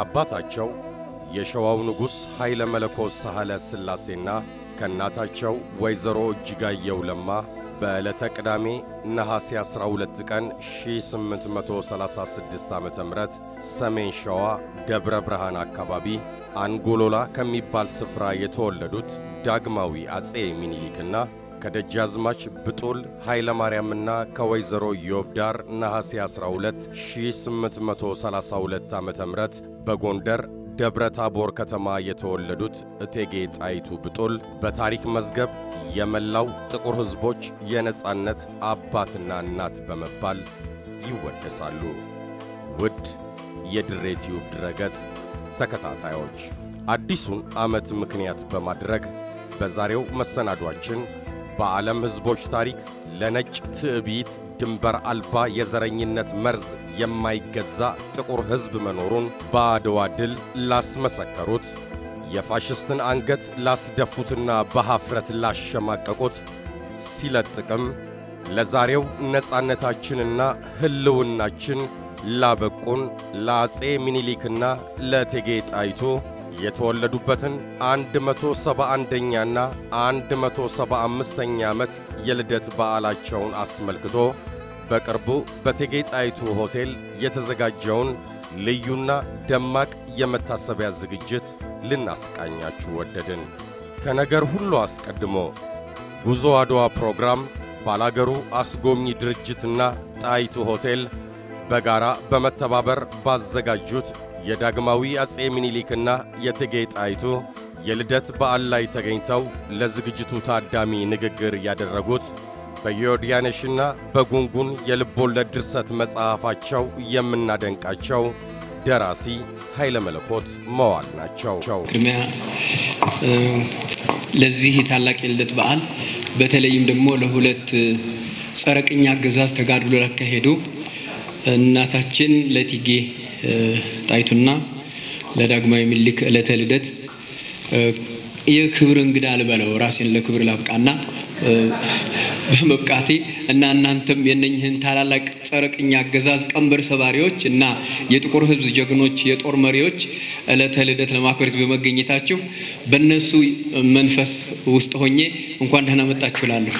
ከአባታቸው የሸዋው ንጉሥ ኃይለ መለኮት ሳህለ ሥላሴና ከእናታቸው ወይዘሮ እጅጋየው ለማ በዕለተ ቅዳሜ ነሐሴ 12 ቀን 1836 ዓ ም ሰሜን ሸዋ ደብረ ብርሃን አካባቢ አንጎሎላ ከሚባል ስፍራ የተወለዱት ዳግማዊ አጼ ሚኒሊክና ከደጃዝማች ብጡል ኃይለ ማርያምና ከወይዘሮ ዮብዳር ነሐሴ 12 1832 ዓ ም በጎንደር ደብረ ታቦር ከተማ የተወለዱት እቴጌ ጣይቱ ብጡል በታሪክ መዝገብ የመላው ጥቁር ሕዝቦች የነጻነት አባትና እናት በመባል ይወደሳሉ። ውድ የድሬ ቲዩብ ድረገጽ ተከታታዮች አዲሱን ዓመት ምክንያት በማድረግ በዛሬው መሰናዷችን በዓለም ሕዝቦች ታሪክ ለነጭ ትዕቢት ድንበር አልባ የዘረኝነት መርዝ የማይገዛ ጥቁር ሕዝብ መኖሩን በአድዋ ድል ላስመሰከሩት የፋሽስትን አንገት ላስደፉትና በሐፍረት ላሸማቀቁት ሲለጥቅም ለዛሬው ነጻነታችንና ሕልውናችን ላበቁን ለአፄ ሚኒሊክና ለእቴጌ ጣይቱ የተወለዱበትን 171ኛና 175ኛ ዓመት የልደት በዓላቸውን አስመልክቶ በቅርቡ በእቴጌ ጣይቱ ሆቴል የተዘጋጀውን ልዩና ደማቅ የመታሰቢያ ዝግጅት ልናስቃኛችሁ ወደድን። ከነገር ሁሉ አስቀድሞ ጉዞ አድዋ ፕሮግራም ባላገሩ አስጎብኚ ድርጅትና ጣይቱ ሆቴል በጋራ በመተባበር ባዘጋጁት የዳግማዊ አፄ ሚኒሊክና የእቴጌ ጣይቱ የልደት በዓል ላይ ተገኝተው ለዝግጅቱ ታዳሚ ንግግር ያደረጉት በዮርዳኖሽና በጉንጉን የልቦለድ ድርሰት መጽሐፋቸው የምናደንቃቸው ደራሲ ኃይለ መለኮት መዋል ናቸው። ቅድሚያ ለዚህ ታላቅ የልደት በዓል በተለይም ደግሞ ለሁለት ጸረ ቅኝ አገዛዝ ተጋድሎ ላካሄዱ እናታችን ለእቴጌ ጣይቱና ለዳግማዊ ምኒልክ ዕለተ ልደት የክብር እንግዳ ልበለው ራሴን ለክብር ላብቃና በመብቃቴ እና እናንተም የነኝህን ታላላቅ ጸረ ቅኝ አገዛዝ ቀንበር ሰባሪዎች እና የጥቁር ሕዝብ ጀግኖች የጦር መሪዎች ዕለተ ልደት ለማክበር በመገኘታችሁ በእነሱ መንፈስ ውስጥ ሆኜ እንኳን ደህና መጣችሁ እላለሁ።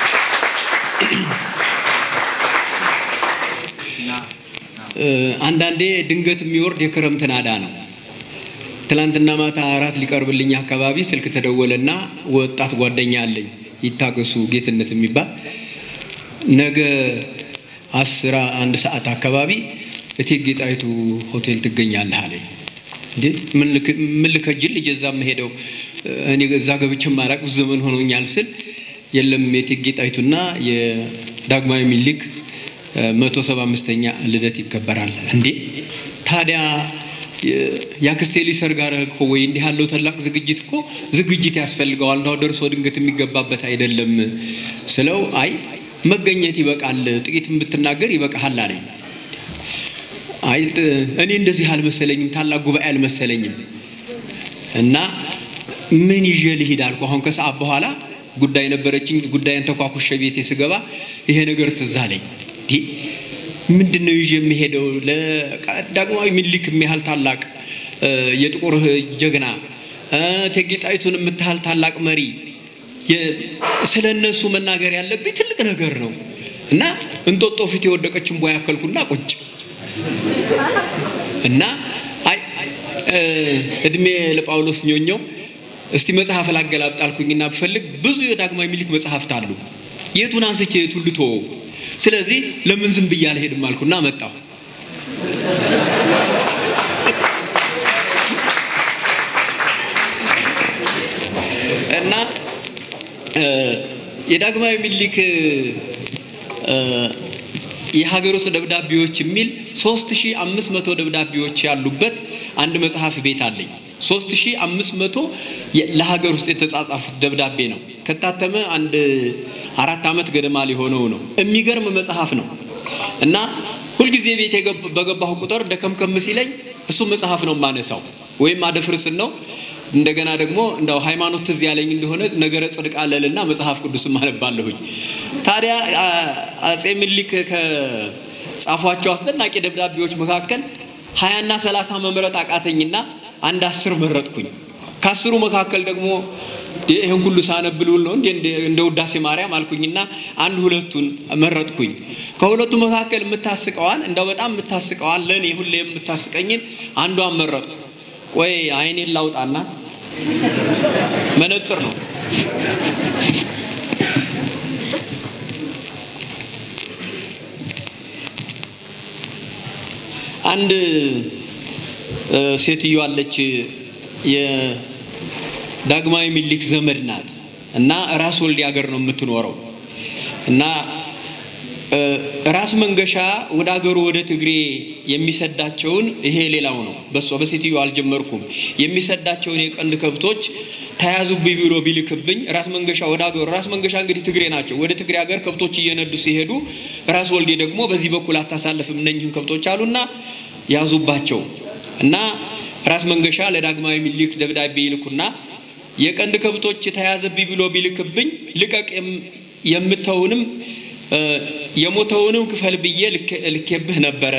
አንዳንዴ ድንገት የሚወርድ የክረምት ናዳ ነው። ትላንትና ማታ አራት ሊቀርብልኝ አካባቢ ስልክ ተደወለና ወጣት ጓደኛ አለኝ ይታገሱ ጌትነት የሚባል ነገ አስራ አንድ ሰዓት አካባቢ እቴጌ ጣይቱ ሆቴል ትገኛለህ አለኝ። እንዴ ምን ልከጅል ልጅ እዛ የምሄደው እኔ እዛ ገብቼ ማራቅ ብዙ ዘመን ሆኖኛል ስል የለም የእቴጌ ጣይቱና የዳግማዊ ሚኒሊክ መቶ ሰባ አምስተኛ ልደት ይከበራል። እንዴ ታዲያ የአክስቴ ሊሰር ጋር እኮ ወይ እንዲህ ያለው ታላቅ ዝግጅት እኮ ዝግጅት ያስፈልገዋል። እንዳው ደርሶ ድንገት የሚገባበት አይደለም ስለው አይ መገኘት ይበቃል፣ ጥቂትም ብትናገር ይበቃሃል አለኝ። አይ እኔ እንደዚህ አልመሰለኝም፣ ታላቅ ጉባኤ አልመሰለኝም እና ምን ይዤ ልሂድ አልኩ። አሁን ከሰዓት በኋላ ጉዳይ ነበረችኝ። ጉዳይን ተኳኩሸ ቤቴ ስገባ ይሄ ነገር ትዝ አለኝ። ምንድን ነው ይዤ የሚሄደው? ለዳግማዊ ሚኒሊክ የሚያህል ታላቅ የጥቁር ጀግና እቴጌ ጣይቱን የምታህል ታላቅ መሪ ስለ እነሱ መናገር ያለብኝ ትልቅ ነገር ነው እና እንጦጦ ፊት የወደቀችን ቦያ ያከልኩና ቁጭ እና አይ እድሜ ለጳውሎስ ኞኞው እስቲ መጽሐፍ ላገላብጥ አልኩኝና ብፈልግ ብዙ የዳግማዊ ሚኒሊክ መጽሐፍት አሉ። የቱን አንስቼ የቱን ልተወው? ስለዚህ ለምን ዝም ብዬ አልሄድም አልኩና መጣሁ። እና የዳግማዊ ሚኒሊክ የሀገር ውስጥ ደብዳቤዎች የሚል 3500 ደብዳቤዎች ያሉበት አንድ መጽሐፍ ቤት አለኝ። 3500 ለሀገር ውስጥ የተጻጻፉት ደብዳቤ ነው። ከታተመ አንድ አራት ዓመት ገደማ ሊሆነው ነው። የሚገርም መጽሐፍ ነው እና ሁልጊዜ ቤት በገባሁ ቁጥር ደከምከም ሲለኝ እሱ መጽሐፍ ነው የማነሳው ወይም አደፍርስን ነው። እንደገና ደግሞ እንደው ሃይማኖት ትዝ ያለኝ እንደሆነ ነገረ ጽድቅ አለልና መጽሐፍ ቅዱስም አነባለሁኝ። ታዲያ አጼ ምኒልክ ከጻፏቸው አስደናቂ ደብዳቤዎች መካከል ሀያና ሰላሳ መምረጥ አቃተኝና አንድ አስር መረጥኩኝ። ከአስሩ መካከል ደግሞ ይህን ሁሉ ሳነብልውል ነው እንደ ውዳሴ ማርያም አልኩኝና አንድ ሁለቱን መረጥኩኝ። ከሁለቱ መካከል የምታስቀዋን እንደው በጣም የምታስቀዋን ለእኔ ሁሌ የምታስቀኝን አንዷን መረጥኩ። ቆይ አይኔን ላውጣና መነጽር ነው አንድ ሴትዮ አለች። የዳግማዊ ምኒልክ ዘመድ ናት እና ራስ ወልዴ ሀገር ነው የምትኖረው እና ራስ መንገሻ ወደ ሀገሩ ወደ ትግሬ የሚሰዳቸውን ይሄ ሌላው ነው። በሷ በሴትዮ አልጀመርኩም። የሚሰዳቸውን የቀንድ ከብቶች ተያዙብኝ ብሎ ቢልክብኝ ራስ መንገሻ ወደ ሀገሩ ራስ መንገሻ እንግዲህ ትግሬ ናቸው። ወደ ትግሬ ሀገር ከብቶች እየነዱ ሲሄዱ ራስ ወልዴ ደግሞ በዚህ በኩል አታሳልፍም እነኝህን ከብቶች አሉና ያዙባቸው እና ራስ መንገሻ ለዳግማዊ ምኒልክ ደብዳቤ ይልኩና የቀንድ ከብቶች ተያዘብኝ ብሎ ቢልክብኝ ልቀቅ የምተውንም የሞተውንም ክፈል ብዬ ልኬብህ ነበረ።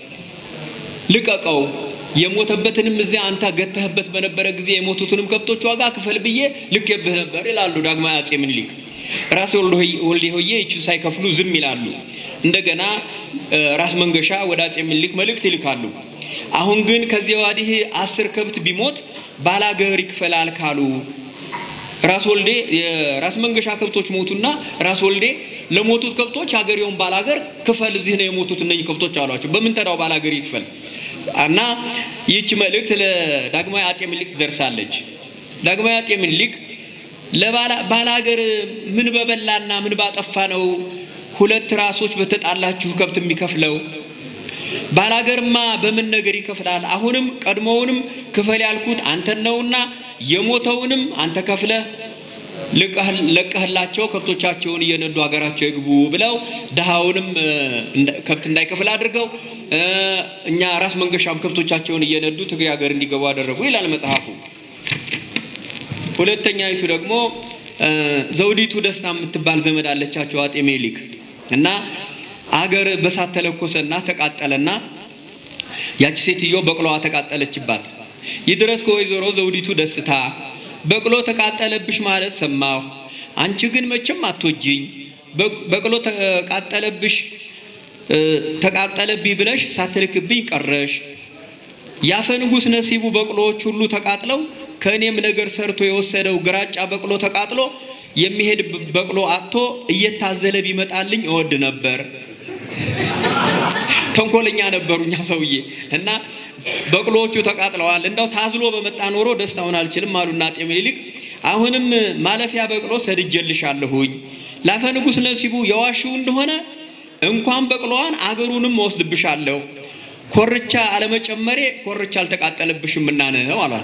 ልቀቀው የሞተበትንም እዚያ አንተ ገተህበት በነበረ ጊዜ የሞቱትንም ከብቶች ዋጋ ክፈል ብዬ ልኬብህ ነበር ይላሉ ዳግማዊ አጼ ምኒልክ። ራስ ወልዴ ሆዬ ይችን ሳይከፍሉ ዝም ይላሉ። እንደገና ራስ መንገሻ ወደ አጼ ምኒልክ መልእክት ይልካሉ። አሁን ግን ከዚያ ወዲህ አስር ከብት ቢሞት ባላገር ይክፈላል ካሉ ራስ ወልዴ የራስ መንገሻ ከብቶች ሞቱና ራስ ወልዴ ለሞቱት ከብቶች ሀገሬውን ባላገር ክፈል፣ እዚህ ነው የሞቱት እነኝህ ከብቶች አሏቸው። በምን ተዳው ባላገር ይክፈል እና ይህች መልእክት ለዳግማዊ አጤ ምኒልክ ደርሳለች። ዳግማዊ አጤ ምኒልክ ለባላገር ምን በበላና ምን ባጠፋ ነው ሁለት ራሶች በተጣላችሁ ከብት የሚከፍለው? ባላገርማ በምን ነገር ይከፍላል? አሁንም ቀድሞውንም ክፈል ያልኩት አንተን ነውና የሞተውንም አንተ ከፍለህ ለቀህላቸው ከብቶቻቸውን እየነዱ ሀገራቸው ይግቡ ብለው ድሃውንም ከብት እንዳይከፍል አድርገው እኛ ራስ መንገሻም ከብቶቻቸውን እየነዱ ትግሬ ሀገር እንዲገቡ አደረጉ ይላል መጽሐፉ። ሁለተኛይቱ ደግሞ ዘውዲቱ ደስታ የምትባል ዘመድ አለቻቸው አጤ ምኒልክ እና አገር በሳት ተለኮሰና ተቃጠለና ያቺ ሴትዮ በቅሎዋ ተቃጠለችባት። ይድረስ ከወይዘሮ ዘውዲቱ ደስታ በቅሎ ተቃጠለብሽ ማለት ሰማሁ። አንቺ ግን መቼም አትወጂኝ። በቅሎ ተቃጠለብሽ ተቃጠለብኝ ብለሽ ሳትልክብኝ ቀረሽ። ያፈ ንጉሥ ነሲቡ በቅሎዎች ሁሉ ተቃጥለው ከእኔም ነገር ሰርቶ የወሰደው ግራጫ በቅሎ ተቃጥሎ የሚሄድ በቅሎ አጥቶ እየታዘለ ቢመጣልኝ እወድ ነበር። ተንኮለኛ ነበሩ እኛ ሰውዬ እና በቅሎዎቹ ተቃጥለዋል። እንዳው ታዝሎ በመጣ ኖሮ ደስታውን አልችልም አሉና አጤ ምኒልክ አሁንም ማለፊያ በቅሎ ሰድጄልሻለሁኝ ላፈ ንጉሥ ነሲቡ የዋሽው እንደሆነ እንኳን በቅሎዋን አገሩንም እወስድብሻለሁ። ኮርቻ አለመጨመሬ ኮርቻ አልተቃጠለብሽም እና ነው አሏት።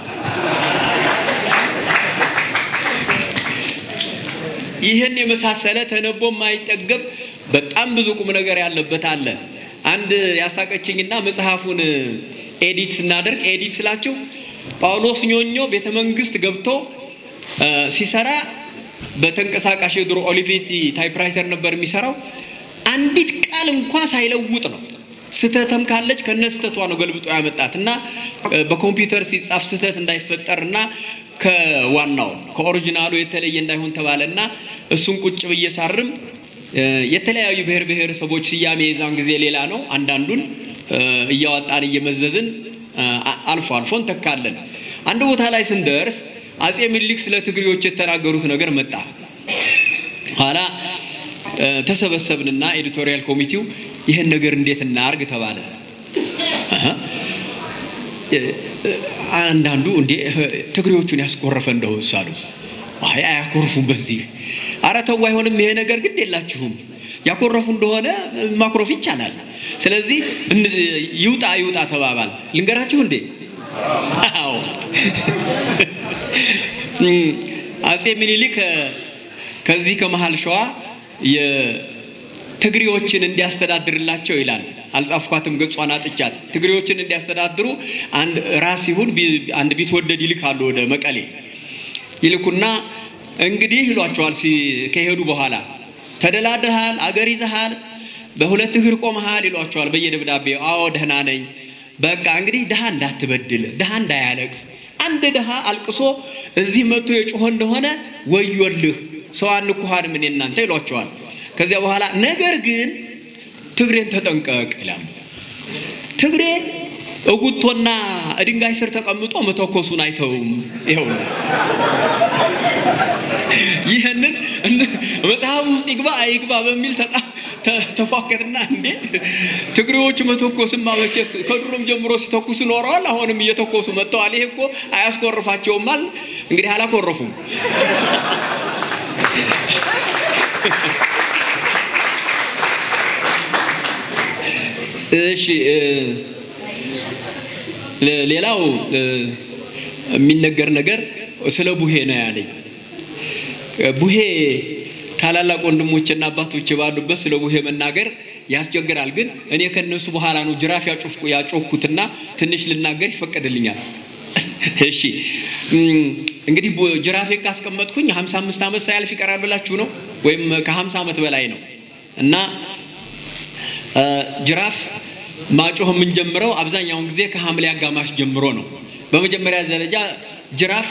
ይህን የመሳሰለ ተነቦ የማይጠገብ በጣም ብዙ ቁም ነገር ያለበት አለ። አንድ ያሳቀችኝና መጽሐፉን ኤዲት ስናደርግ ኤዲት ስላችሁ ጳውሎስ ኞኞ ቤተ መንግስት ገብቶ ሲሰራ በተንቀሳቃሽ የድሮ ኦሊቬቲ ታይፕራይተር ነበር የሚሰራው። አንዲት ቃል እንኳ ሳይለውጥ ነው። ስህተትም ካለች ከነ ስህተቷ ነው ገልብጦ ያመጣት እና በኮምፒውተር ሲጻፍ ስህተት እንዳይፈጠር እና ከዋናው ከኦሪጂናሉ የተለየ እንዳይሆን ተባለና እሱን ቁጭ ብዬ ሳርም የተለያዩ ብሔር ብሔረሰቦች ስያሜ የዛን ጊዜ ሌላ ነው። አንዳንዱን እያወጣን እየመዘዝን አልፎ አልፎ እንተካለን። አንድ ቦታ ላይ ስንደርስ አጼ ምኒልክ ስለ ትግሬዎች የተናገሩት ነገር መጣ። ኋላ ተሰበሰብንና ኤዲቶሪያል ኮሚቴው ይህን ነገር እንዴት እናርግ ተባለ። አንዳንዱ እንዴ ትግሬዎቹን ያስኮረፈ እንደው ሳሉ አይ አያኮርፉም በዚህ አረ ተው አይሆንም ይሄ ነገር ግድ የላችሁም ያኮረፉ እንደሆነ ማኩረፍ ይቻላል ስለዚህ ይውጣ ይውጣ ተባባል ልንገራችሁ እንዴ አዎ አጼ ምኒልክ ከዚህ ከመሀል ሸዋ የትግሬዎችን እንዲያስተዳድርላቸው ይላል አልጻፍኳትም ገጿን አጥቻት ትግሬዎችን እንዲያስተዳድሩ አንድ ራስ ይሁን አንድ ቢትወደድ ይልካሉ ወደ መቀሌ ይልኩና እንግዲህ ይሏቸዋል ከሄዱ በኋላ ተደላድልሃል አገር ይዘሃል በሁለት እግር ቆመሃል ይሏቸዋል በየደብዳቤው አዎ ደህና ነኝ በቃ እንግዲህ ድሃ እንዳትበድል፣ ድሃ እንዳያለቅስ። አንድ ድሃ አልቅሶ እዚህ መጥቶ የጮኸ እንደሆነ ወዮልህ፣ ሰው አንኩሃንም እኔ እናንተ ይሏቸዋል። ከዚያ በኋላ ነገር ግን ትግሬን ተጠንቀቅ ይላሉ። ትግሬ እጉቶና ድንጋይ ስር ተቀምጦ መተኮሱን አይተውም። ይኸው ይህንን መጽሐፍ ውስጥ ይግባ አይግባ በሚል ተፏከትና እንዴት ትግሬዎቹ መተኮስማ መቼስ ከድሮም ጀምሮ ሲተኩሱ ኖረዋል። አሁንም እየተኮሱ መጥተዋል። ይሄ እኮ አያስኮርፋቸውማል። እንግዲህ አላኮረፉም። እሺ ሌላው የሚነገር ነገር ስለ ቡሄ ነው ያለኝ። ቡሄ ታላላቅ ወንድሞችና አባቶች ባሉበት ስለ ቡሄ መናገር ያስቸግራል። ግን እኔ ከነሱ በኋላ ነው ጅራፍ ያጮኩትና ትንሽ ልናገር ይፈቀድልኛል። እሺ እንግዲህ ጅራፌን ካስቀመጥኩኝ 55 ዓመት ሳያልፍ ይቀራል ብላችሁ ነው ወይም ከ50 ዓመት በላይ ነው እና ጅራፍ ማጮህ የምንጀምረው አብዛኛውን ጊዜ ከሐምሌ አጋማሽ ጀምሮ ነው። በመጀመሪያ ደረጃ ጅራፍ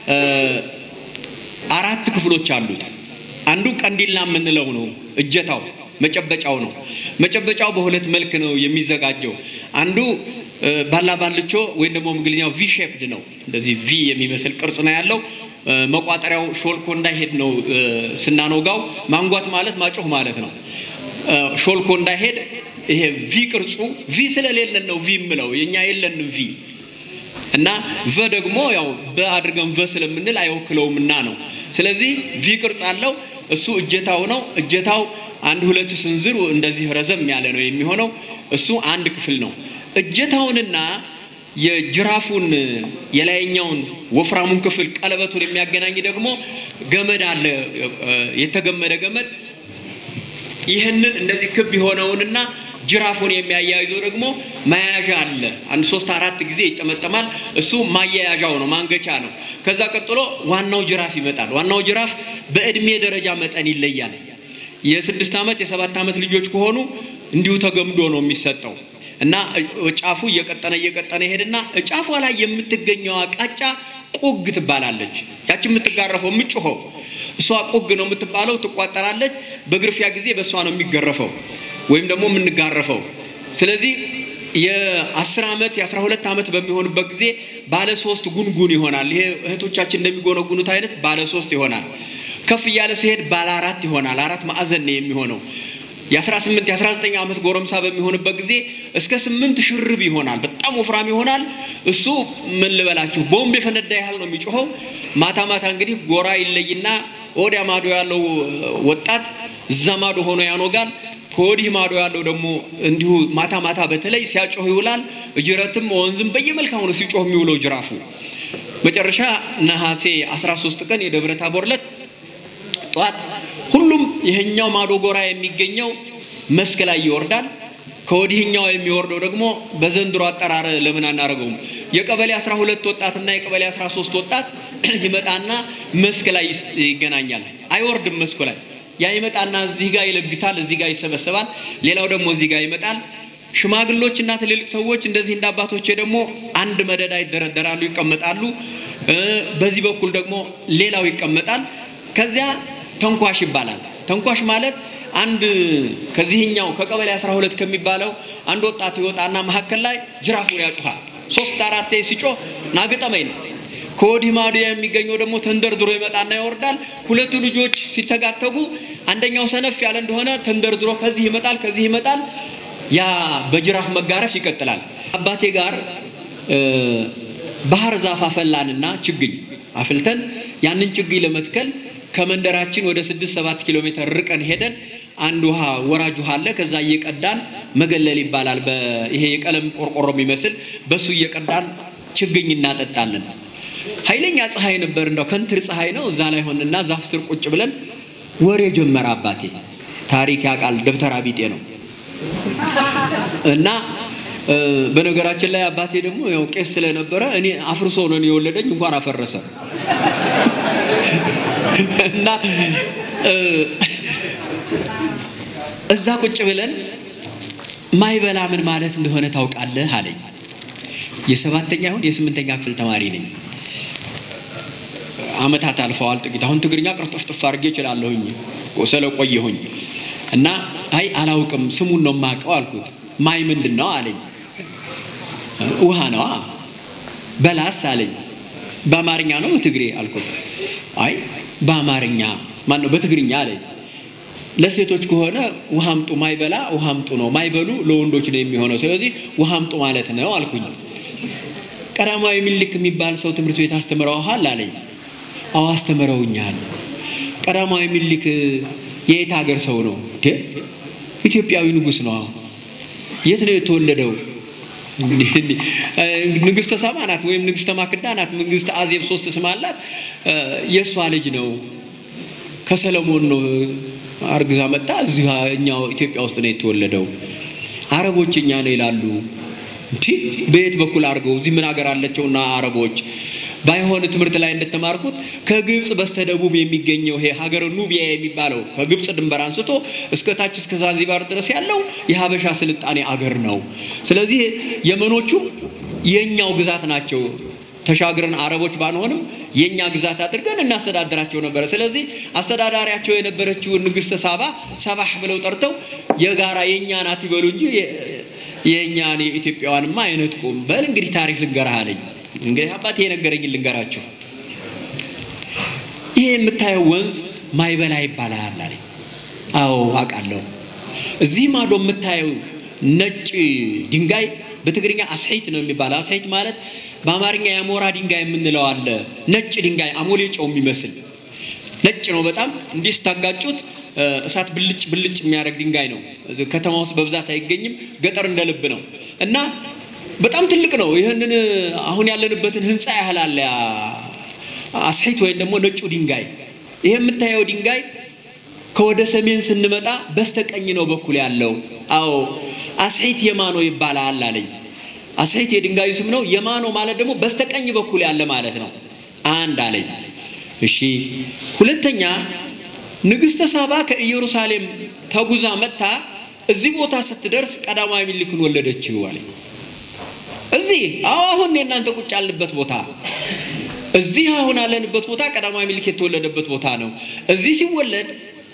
አራት ክፍሎች አሉት። አንዱ ቀንዲላ የምንለው ነው፣ እጀታው መጨበጫው ነው። መጨበጫው በሁለት መልክ ነው የሚዘጋጀው። አንዱ ባላባልቾ ወይም ደግሞ እንግሊዝኛው ቪ ሼፕድ ነው። እንደዚህ ቪ የሚመስል ቅርጽ ነው ያለው። መቋጠሪያው ሾልኮ እንዳይሄድ ነው ስናኖጋው። ማንጓት ማለት ማጮህ ማለት ነው። ሾልኮ እንዳይሄድ ይሄ ቪ ቅርጹ ቪ ስለሌለን ነው ቪ የምለው የኛ የለንም ቪ እና ቨ ደግሞ ያው በአድርገን ቨ ስለምንል አይወክለውም እና ነው። ስለዚህ ቪ ቅርጽ አለው። እሱ እጀታው ነው። እጀታው አንድ ሁለት ስንዝር እንደዚህ ረዘም ያለ ነው የሚሆነው። እሱ አንድ ክፍል ነው። እጀታውንና የጅራፉን የላይኛውን ወፍራሙን ክፍል ቀለበቱን የሚያገናኝ ደግሞ ገመድ አለ፣ የተገመደ ገመድ ይህንን እንደዚህ ክብ የሆነውንና ጅራፉን የሚያያይዘው ደግሞ መያዣ አለ። አንድ ሶስት አራት ጊዜ ይጠመጠማል። እሱ ማያያዣው ነው፣ ማንገቻ ነው። ከዛ ቀጥሎ ዋናው ጅራፍ ይመጣል። ዋናው ጅራፍ በእድሜ ደረጃ መጠን ይለያል። የስድስት ዓመት የሰባት ዓመት ልጆች ከሆኑ እንዲሁ ተገምዶ ነው የሚሰጠው እና ጫፉ እየቀጠነ እየቀጠነ ይሄድና ጫፏ ላይ የምትገኘዋ ቃጫ ቁግ ትባላለች። ያች የምትጋረፈው የምጮኸው እሷ ቁግ ነው የምትባለው። ትቋጠራለች። በግርፊያ ጊዜ በእሷ ነው የሚገረፈው ወይም ደግሞ የምንጋረፈው። ስለዚህ የአስር ዓመት የአስራ ሁለት ዓመት በሚሆንበት ጊዜ ባለ ሶስት ጉንጉን ይሆናል። ይሄ እህቶቻችን እንደሚጎነጉኑት አይነት ባለ ሶስት ይሆናል። ከፍ እያለ ሲሄድ ባለ አራት ይሆናል። አራት ማዕዘን ነው የሚሆነው። የ18 የ19 ዓመት ጎረምሳ በሚሆንበት ጊዜ እስከ ስምንት ሽርብ ይሆናል። በጣም ወፍራም ይሆናል። እሱ ምን ልበላችሁ ቦምብ የፈነዳ ያህል ነው የሚጮኸው። ማታ ማታ እንግዲህ ጎራ ይለይና ወዲያ ማዶ ያለው ወጣት እዛ ማዶ ሆኖ ያኖጋል። ከወዲህ ማዶ ያለው ደግሞ እንዲሁ ማታ ማታ በተለይ ሲያጮህ ይውላል። እጅረትም ወንዝም በየመልካሙ ነው ሲጮህ የሚውለው ጅራፉ። መጨረሻ ነሐሴ 13 ቀን የደብረ ታቦር ዕለት ጠዋት ሁሉም ይሄኛው ማዶ ጎራ የሚገኘው መስክ ላይ ይወርዳል። ከወዲህኛው የሚወርደው ደግሞ በዘንድሮ አጠራር ለምን አናደርገውም? የቀበሌ 12 ወጣትና የቀበሌ 13 ወጣት ይመጣና መስክ ላይ ይገናኛል። አይወርድም መስኩ ላይ ያ ይመጣና እዚህ ጋር ይለግታል፣ እዚህ ጋር ይሰበሰባል። ሌላው ደግሞ እዚህ ጋር ይመጣል። ሽማግሎችና ትልልቅ ሰዎች እንደዚህ እንደ አባቶቼ ደግሞ አንድ መደዳ ይደረደራሉ፣ ይቀመጣሉ። በዚህ በኩል ደግሞ ሌላው ይቀመጣል። ከዚያ ተንኳሽ ይባላል። ተንኳሽ ማለት አንድ ከዚህኛው ከቀበሌ 12 ከሚባለው አንድ ወጣት ይወጣና መካከል ላይ ጅራፉን ያጩሃል። ሶስት አራቴ ሲጮህ ናግጠመኝ ነው። ከወዲህ ማዶ የሚገኘው ደግሞ ተንደርድሮ ይመጣና ይወርዳል። ሁለቱ ልጆች ሲተጋተጉ አንደኛው ሰነፍ ያለ እንደሆነ ተንደርድሮ ከዚህ ይመጣል፣ ከዚህ ይመጣል። ያ በጅራፍ መጋረፍ ይቀጥላል። አባቴ ጋር ባህር ዛፍ አፈላንና ችግኝ አፍልተን ያንን ችግኝ ለመትከል ከመንደራችን ወደ ስድስት ሰባት ኪሎ ሜትር ርቀን ሄደን አንድ ውሃ ወራጅ ውሃ አለ። ከዛ እየቀዳን መገለል ይባላል። ይሄ የቀለም ቆርቆሮ የሚመስል በሱ እየቀዳን ችግኝ እናጠጣለን። ኃይለኛ ፀሐይ ነበር፣ እንደው ከንትር ፀሐይ ነው። እዛ ላይ ሆንና ዛፍ ስር ቁጭ ብለን ወሬ ጀመረ አባቴ። ታሪክ ያውቃል፣ ደብተራ ቢጤ ነው እና በነገራችን ላይ አባቴ ደግሞ ያው ቄስ ስለነበረ እኔ አፍርሶ ነው የወለደኝ፣ እንኳን አፈረሰ እና እዛ ቁጭ ብለን ማይበላ ምን ማለት እንደሆነ ታውቃለህ አለኝ። የሰባተኛ ይሁን የስምንተኛ ክፍል ተማሪ ነኝ። አመታት አልፈዋል ጥቂት። አሁን ትግርኛ ቅርጥፍጥፍ አድርጌ እችላለሁኝ ስለቆየሁኝ እና አይ አላውቅም ስሙን ነው የማውቀው አልኩት። ማይ ምንድን ነው አለኝ። ውሃ ነዋ። በላስ አለኝ። በአማርኛ ነው በትግሬ አልኩት። አይ በአማርኛ ማን ነው በትግርኛ አለኝ። ለሴቶች ከሆነ ውሃ አምጡ ማይበላ ውሃ አምጡ ነው፣ ማይበሉ ለወንዶች ነው የሚሆነው። ስለዚህ ውሃ አምጡ ማለት ነው አልኩኝ። ቀዳማዊ ምኒልክ የሚባል ሰው ትምህርት ቤት አስተምረውሃል አለኝ። አዎ አስተምረውኛል። ቀዳማዊ ምኒልክ የየት ሀገር ሰው ነው? ኢትዮጵያዊ ንጉሥ ነው። የት ነው የተወለደው? ንግስተ ሳባ ናት ወይም ንግስተ ማክዳ ናት። ንግስተ አዜብ ሶስት ስም አላት። የእሷ ልጅ ነው። ከሰለሞን ነው አርግዛ መጣ። እዚህ እኛው ኢትዮጵያ ውስጥ ነው የተወለደው። አረቦች እኛ ነው ይላሉ። እንዲ በየት በኩል አድርገው እዚህ ምን ሀገር አለቸውና አረቦች ባይሆን ትምህርት ላይ እንደተማርኩት ከግብፅ በስተደቡብ የሚገኘው ይሄ ሀገር ኑቢያ የሚባለው ከግብፅ ድንበር አንስቶ እስከ ታች እስከ ዛንዚባር ድረስ ያለው የሀበሻ ስልጣኔ አገር ነው። ስለዚህ የመኖቹ የእኛው ግዛት ናቸው። ተሻግረን አረቦች ባንሆንም የእኛ ግዛት አድርገን እናስተዳድራቸው ነበረ። ስለዚህ አስተዳዳሪያቸው የነበረችውን ንግስተ ሳባ ሰባህ ብለው ጠርተው የጋራ የእኛ ናት ይበሉ እንጂ የእኛን የኢትዮጵያዋንማ አይነጥቁም። በል እንግዲህ ታሪክ ልንገርህ አለኝ። እንግዲህ አባቴ የነገረኝ ልንገራችሁ። ይሄ የምታየው ወንዝ ማይበላ ይባላል አለኝ። አዎ አውቃለሁ። እዚህ ማዶ የምታየው ነጭ ድንጋይ በትግርኛ አስሒት ነው የሚባለው። አስሒት ማለት በአማርኛ የአሞራ ድንጋይ የምንለው አለ። ነጭ ድንጋይ አሞሌ ጨው የሚመስል ነጭ ነው በጣም እንዲህ ስታጋጩት እሳት ብልጭ ብልጭ የሚያደርግ ድንጋይ ነው። ከተማ ውስጥ በብዛት አይገኝም። ገጠር እንደ ልብ ነው እና በጣም ትልቅ ነው። ይህንን አሁን ያለንበትን ህንፃ ያህል አለ አስሒት ወይም ደግሞ ነጩ ድንጋይ። ይሄ የምታየው ድንጋይ ከወደ ሰሜን ስንመጣ በስተቀኝ ነው በኩል ያለው። አዎ አስሒት የማኖ ይባላል አለኝ። አስሒት የድንጋዩ ስም ነው። የማኖ ማለት ደግሞ በስተቀኝ በኩል ያለ ማለት ነው። አንድ አለኝ። እሺ ሁለተኛ ንግስተ ሳባ ከኢየሩሳሌም ተጉዛ መጥታ እዚህ ቦታ ስትደርስ ቀዳማዊ ምኒልክን ወለደችው አለኝ። እዚህ አዎ አሁን የእናንተ ቁጭ ያልንበት ቦታ እዚህ አሁን ያለንበት ቦታ ቀዳማዊ ምኒልክ የተወለደበት ቦታ ነው። እዚህ ሲወለድ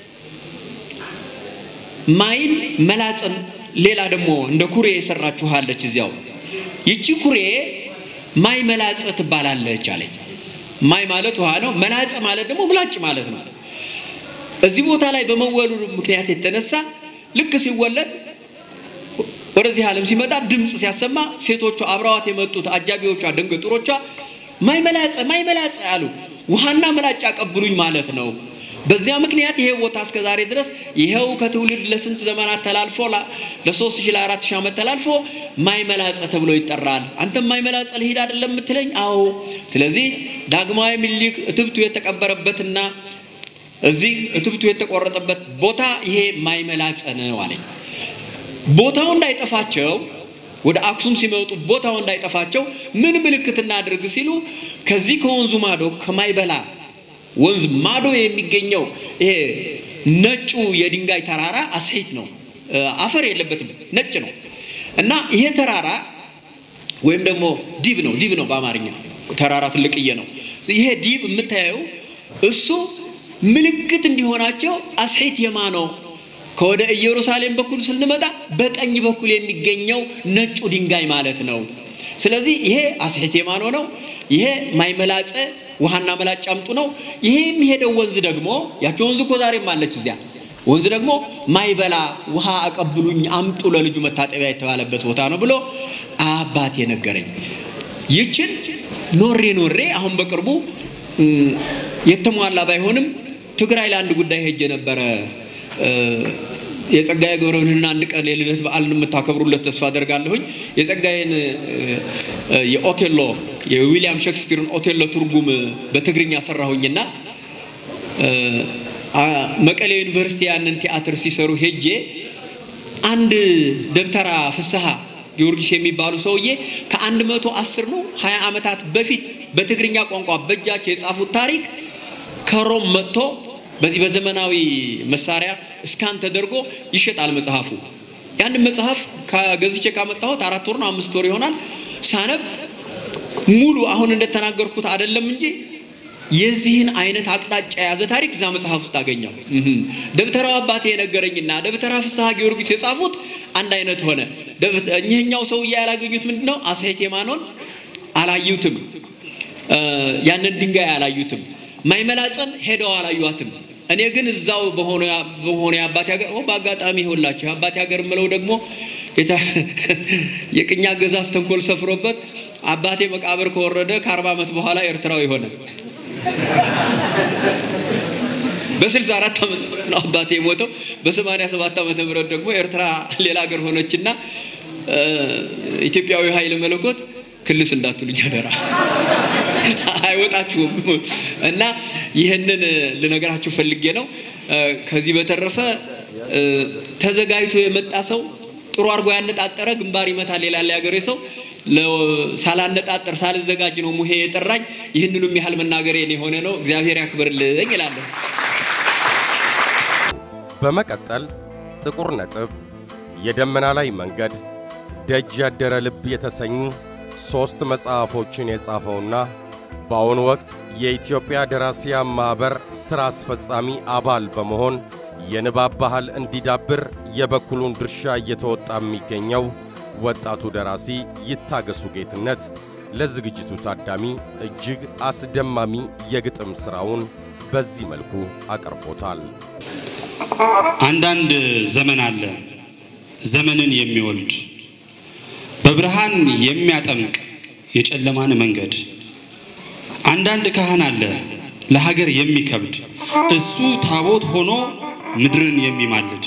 ማይን መላጽን ሌላ ደግሞ እንደ ኩሬ የሰራችኋለች እዚያው ይቺ ኩሬ ማይ መላጽ ትባላለች አለኝ። ማይ ማለት ውሃ ነው። መላጽ ማለት ደግሞ ምላጭ ማለት ነው። እዚህ ቦታ ላይ በመወለዱ ምክንያት የተነሳ ልክ ሲወለድ ወደዚህ ዓለም ሲመጣ ድምፅ ሲያሰማ ሴቶቹ አብረዋት የመጡት አጃቢዎቿ ደንገጡሮቿ ማይ መላጸ ማይ መላጸ አሉ። ውሃና ምላጭ አቀብሉኝ ማለት ነው። በዚያ ምክንያት ይሄ ቦታ እስከ ዛሬ ድረስ ይኸው ከትውልድ ለስንት ዘመናት ተላልፎ ለሶስት ሺህ ለአራት ሺህ ዓመት ተላልፎ ማይ መላጸ ተብሎ ይጠራል። አንተም ማይ መላጸ ልሂድ አይደለም የምትለኝ? አዎ። ስለዚህ ዳግማዊ ምኒልክ እትብቱ የተቀበረበትና እዚህ እትብቱ የተቆረጠበት ቦታ ይሄ ማይ መላጸ ነው አለኝ። ቦታው እንዳይጠፋቸው ወደ አክሱም ሲመጡ ቦታው እንዳይጠፋቸው ምን ምልክት እናድርግ ሲሉ ከዚህ ከወንዙ ማዶ ከማይበላ ወንዝ ማዶ የሚገኘው ይሄ ነጩ የድንጋይ ተራራ አስሒት ነው። አፈር የለበትም፣ ነጭ ነው እና ይሄ ተራራ ወይም ደግሞ ዲብ ነው። ዲብ ነው በአማርኛ ተራራ ትልቅዬ ነው። ይሄ ዲብ የምታየው እሱ ምልክት እንዲሆናቸው አስሒት የማኖ ከወደ ኢየሩሳሌም በኩል ስንመጣ በቀኝ በኩል የሚገኘው ነጩ ድንጋይ ማለት ነው። ስለዚህ ይሄ አስሒት የማኖ ነው። ይሄ ማይመላጸ ውሃና መላጭ አምጡ ነው። ይሄ የሚሄደው ወንዝ ደግሞ ያቸው ወንዝ እኮ ዛሬም አለች እዚያ ወንዝ ደግሞ ማይበላ ውሃ አቀብሉኝ አምጡ ለልጁ መታጠቢያ የተባለበት ቦታ ነው ብሎ አባቴ ነገረኝ። ይችን ኖሬ ኖሬ አሁን በቅርቡ የተሟላ ባይሆንም ትግራይ ለአንድ ጉዳይ ሄጄ ነበረ። የጸጋዬ ገብረብርሃንን አንድ ቀን የልደት በዓልን የምታከብሩለት ተስፋ አደርጋለሁኝ። የጸጋዬን የኦቴሎ የዊሊያም ሼክስፒርን ኦቴሎ ትርጉም በትግርኛ ሰራሁኝና መቀሌ ዩኒቨርሲቲ ያንን ቲያትር ሲሰሩ ሄጄ አንድ ደብተራ ፍስሐ ጊዮርጊስ የሚባሉ ሰውዬ ከአንድ መቶ አስር ነው ሀያ ዓመታት በፊት በትግርኛ ቋንቋ በእጃቸው የጻፉት ታሪክ ከሮም መጥቶ በዚህ በዘመናዊ መሳሪያ እስካን ተደርጎ ይሸጣል መጽሐፉ። ያንን መጽሐፍ ከገዝቼ ካመጣሁት አራት ወር ነው አምስት ወር ይሆናል። ሳነብ ሙሉ አሁን እንደተናገርኩት አይደለም እንጂ የዚህን አይነት አቅጣጫ የያዘ ታሪክ እዛ መጽሐፍ ውስጥ አገኘው። ደብተራው አባቴ የነገረኝና ደብተራ ፍስሐ ጊዮርጊስ የጻፉት አንድ አይነት ሆነ። እኚህኛው ሰውዬ ያላገኙት ምንድን ነው? አሴቴማኖን አላዩትም። ያንን ድንጋይ አላዩትም። ማይመላጸን ሄደው አላዩትም። እኔ ግን እዛው በሆነ የአባቴ ሀገር በአጋጣሚ ይሆንላቸው የአባቴ ሀገር የምለው ደግሞ የቅኝ አገዛዝ ተንኮል ሰፍሮበት አባቴ መቃብር ከወረደ ከአርባ ዓመት በኋላ ኤርትራዊ ሆነ። በስልሳ አራት ዓመተ ምህረት ነው አባቴ የሞተው። በሰማንያ ሰባት ዓመተ ምህረት ደግሞ ኤርትራ ሌላ ሀገር ሆነችና ኢትዮጵያዊ ኃይለ መለኮት ክልስ እንዳትሉኝ አደራ አይወጣችሁም። እና ይህንን ልነገራችሁ ፈልጌ ነው። ከዚህ በተረፈ ተዘጋጅቶ የመጣ ሰው ጥሩ አድርጎ ያነጣጠረ ግንባር ይመታል ይላል ያገሬ ሰው። ሳላነጣጠር ሳልዘጋጅ ነው ሙሄ የጠራኝ። ይህንኑም ያህል መናገሬን የሆነ ነው። እግዚአብሔር ያክብርልኝ እላለሁ። በመቀጠል ጥቁር ነጥብ፣ የደመና ላይ መንገድ፣ ደጅ ያደረ ልብ የተሰኙ ሦስት መጽሐፎችን የጻፈውና በአሁኑ ወቅት የኢትዮጵያ ደራሲያን ማኅበር ሥራ አስፈጻሚ አባል በመሆን የንባብ ባህል እንዲዳብር የበኩሉን ድርሻ እየተወጣ የሚገኘው ወጣቱ ደራሲ ይታገሱ ጌትነት ለዝግጅቱ ታዳሚ እጅግ አስደማሚ የግጥም ሥራውን በዚህ መልኩ አቅርቦታል። አንዳንድ ዘመን አለ ዘመንን የሚወልድ በብርሃን የሚያጠምቅ የጨለማን መንገድ። አንዳንድ ካህን አለ ለሀገር የሚከብድ እሱ ታቦት ሆኖ ምድርን የሚማልድ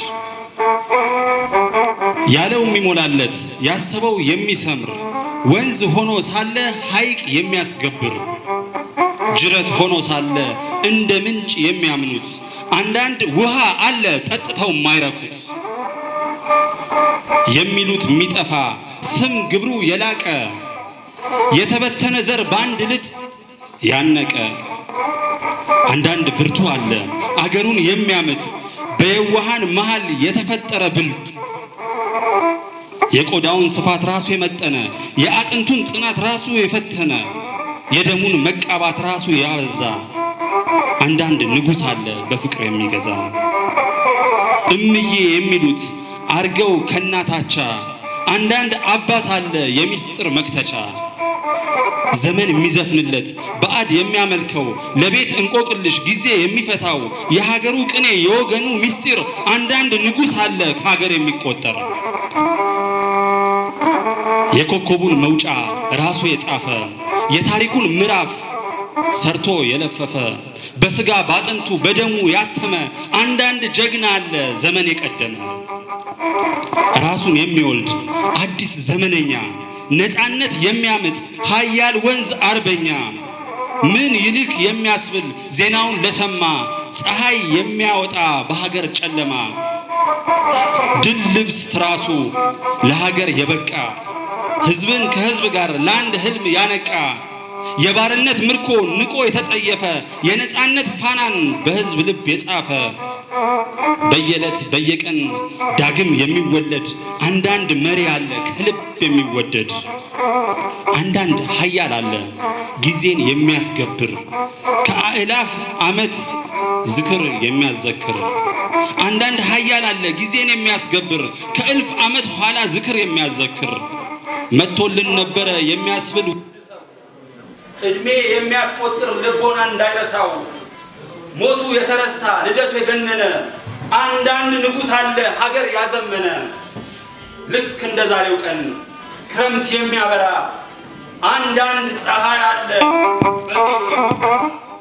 ያለው የሚሞላለት ያሰበው የሚሰምር ወንዝ ሆኖ ሳለ ሐይቅ የሚያስገብር ጅረት ሆኖ ሳለ እንደ ምንጭ የሚያምኑት አንዳንድ ውሃ አለ ጠጥተው የማይረኩት የሚሉት የሚጠፋ ስም ግብሩ የላቀ የተበተነ ዘር በአንድ ልጥ ያነቀ አንዳንድ ብርቱ አለ አገሩን የሚያምጥ በየዋሃን መሃል የተፈጠረ ብልጥ የቆዳውን ስፋት ራሱ የመጠነ የአጥንቱን ጽናት ራሱ የፈተነ የደሙን መቃባት ራሱ ያበዛ አንዳንድ ንጉሥ አለ በፍቅር የሚገዛ እምዬ የሚሉት አርገው ከናታቻ አንዳንድ አባት አለ የሚስጥር መክተቻ ዘመን የሚዘፍንለት በአድ የሚያመልከው ለቤት እንቆቅልሽ ጊዜ የሚፈታው የሀገሩ ቅኔ የወገኑ ምስጢር አንዳንድ ንጉሥ አለ ከሀገር የሚቆጠር የኮከቡን መውጫ ራሱ የጻፈ የታሪኩን ምዕራፍ ሰርቶ የለፈፈ በስጋ ባጥንቱ በደሙ ያተመ አንዳንድ ጀግና አለ ዘመን የቀደመ ራሱን የሚወልድ አዲስ ዘመነኛ ነፃነት የሚያምጥ ሀያል ወንዝ አርበኛ ምን ይልክ የሚያስብል ዜናውን ለሰማ ፀሐይ የሚያወጣ በሀገር ጨለማ ድል ልብስ ትራሱ ለሀገር የበቃ ሕዝብን ከሕዝብ ጋር ለአንድ ህልም ያነቃ የባርነት ምርኮ ንቆ የተጸየፈ የነፃነት ፋናን በሕዝብ ልብ የጻፈ በየዕለት በየቀን ዳግም የሚወለድ አንዳንድ መሪ አለ ከልብ የሚወደድ አንዳንድ ሀያል አለ ጊዜን የሚያስገብር ከአእላፍ ዓመት ዝክር የሚያዘክር አንዳንድ ሀያል አለ ጊዜን የሚያስገብር ከእልፍ ዓመት ኋላ ዝክር የሚያዘክር መጥቶልን ነበረ የሚያስብል እድሜ የሚያስቆጥር ልቦና እንዳይረሳው ሞቱ የተረሳ ልደቱ የገነነ አንዳንድ ንጉሥ አለ ሀገር ያዘመነ ልክ እንደ ዛሬው ቀን ክረምት የሚያበራ አንዳንድ ፀሐይ አለ በሴት የሚበራ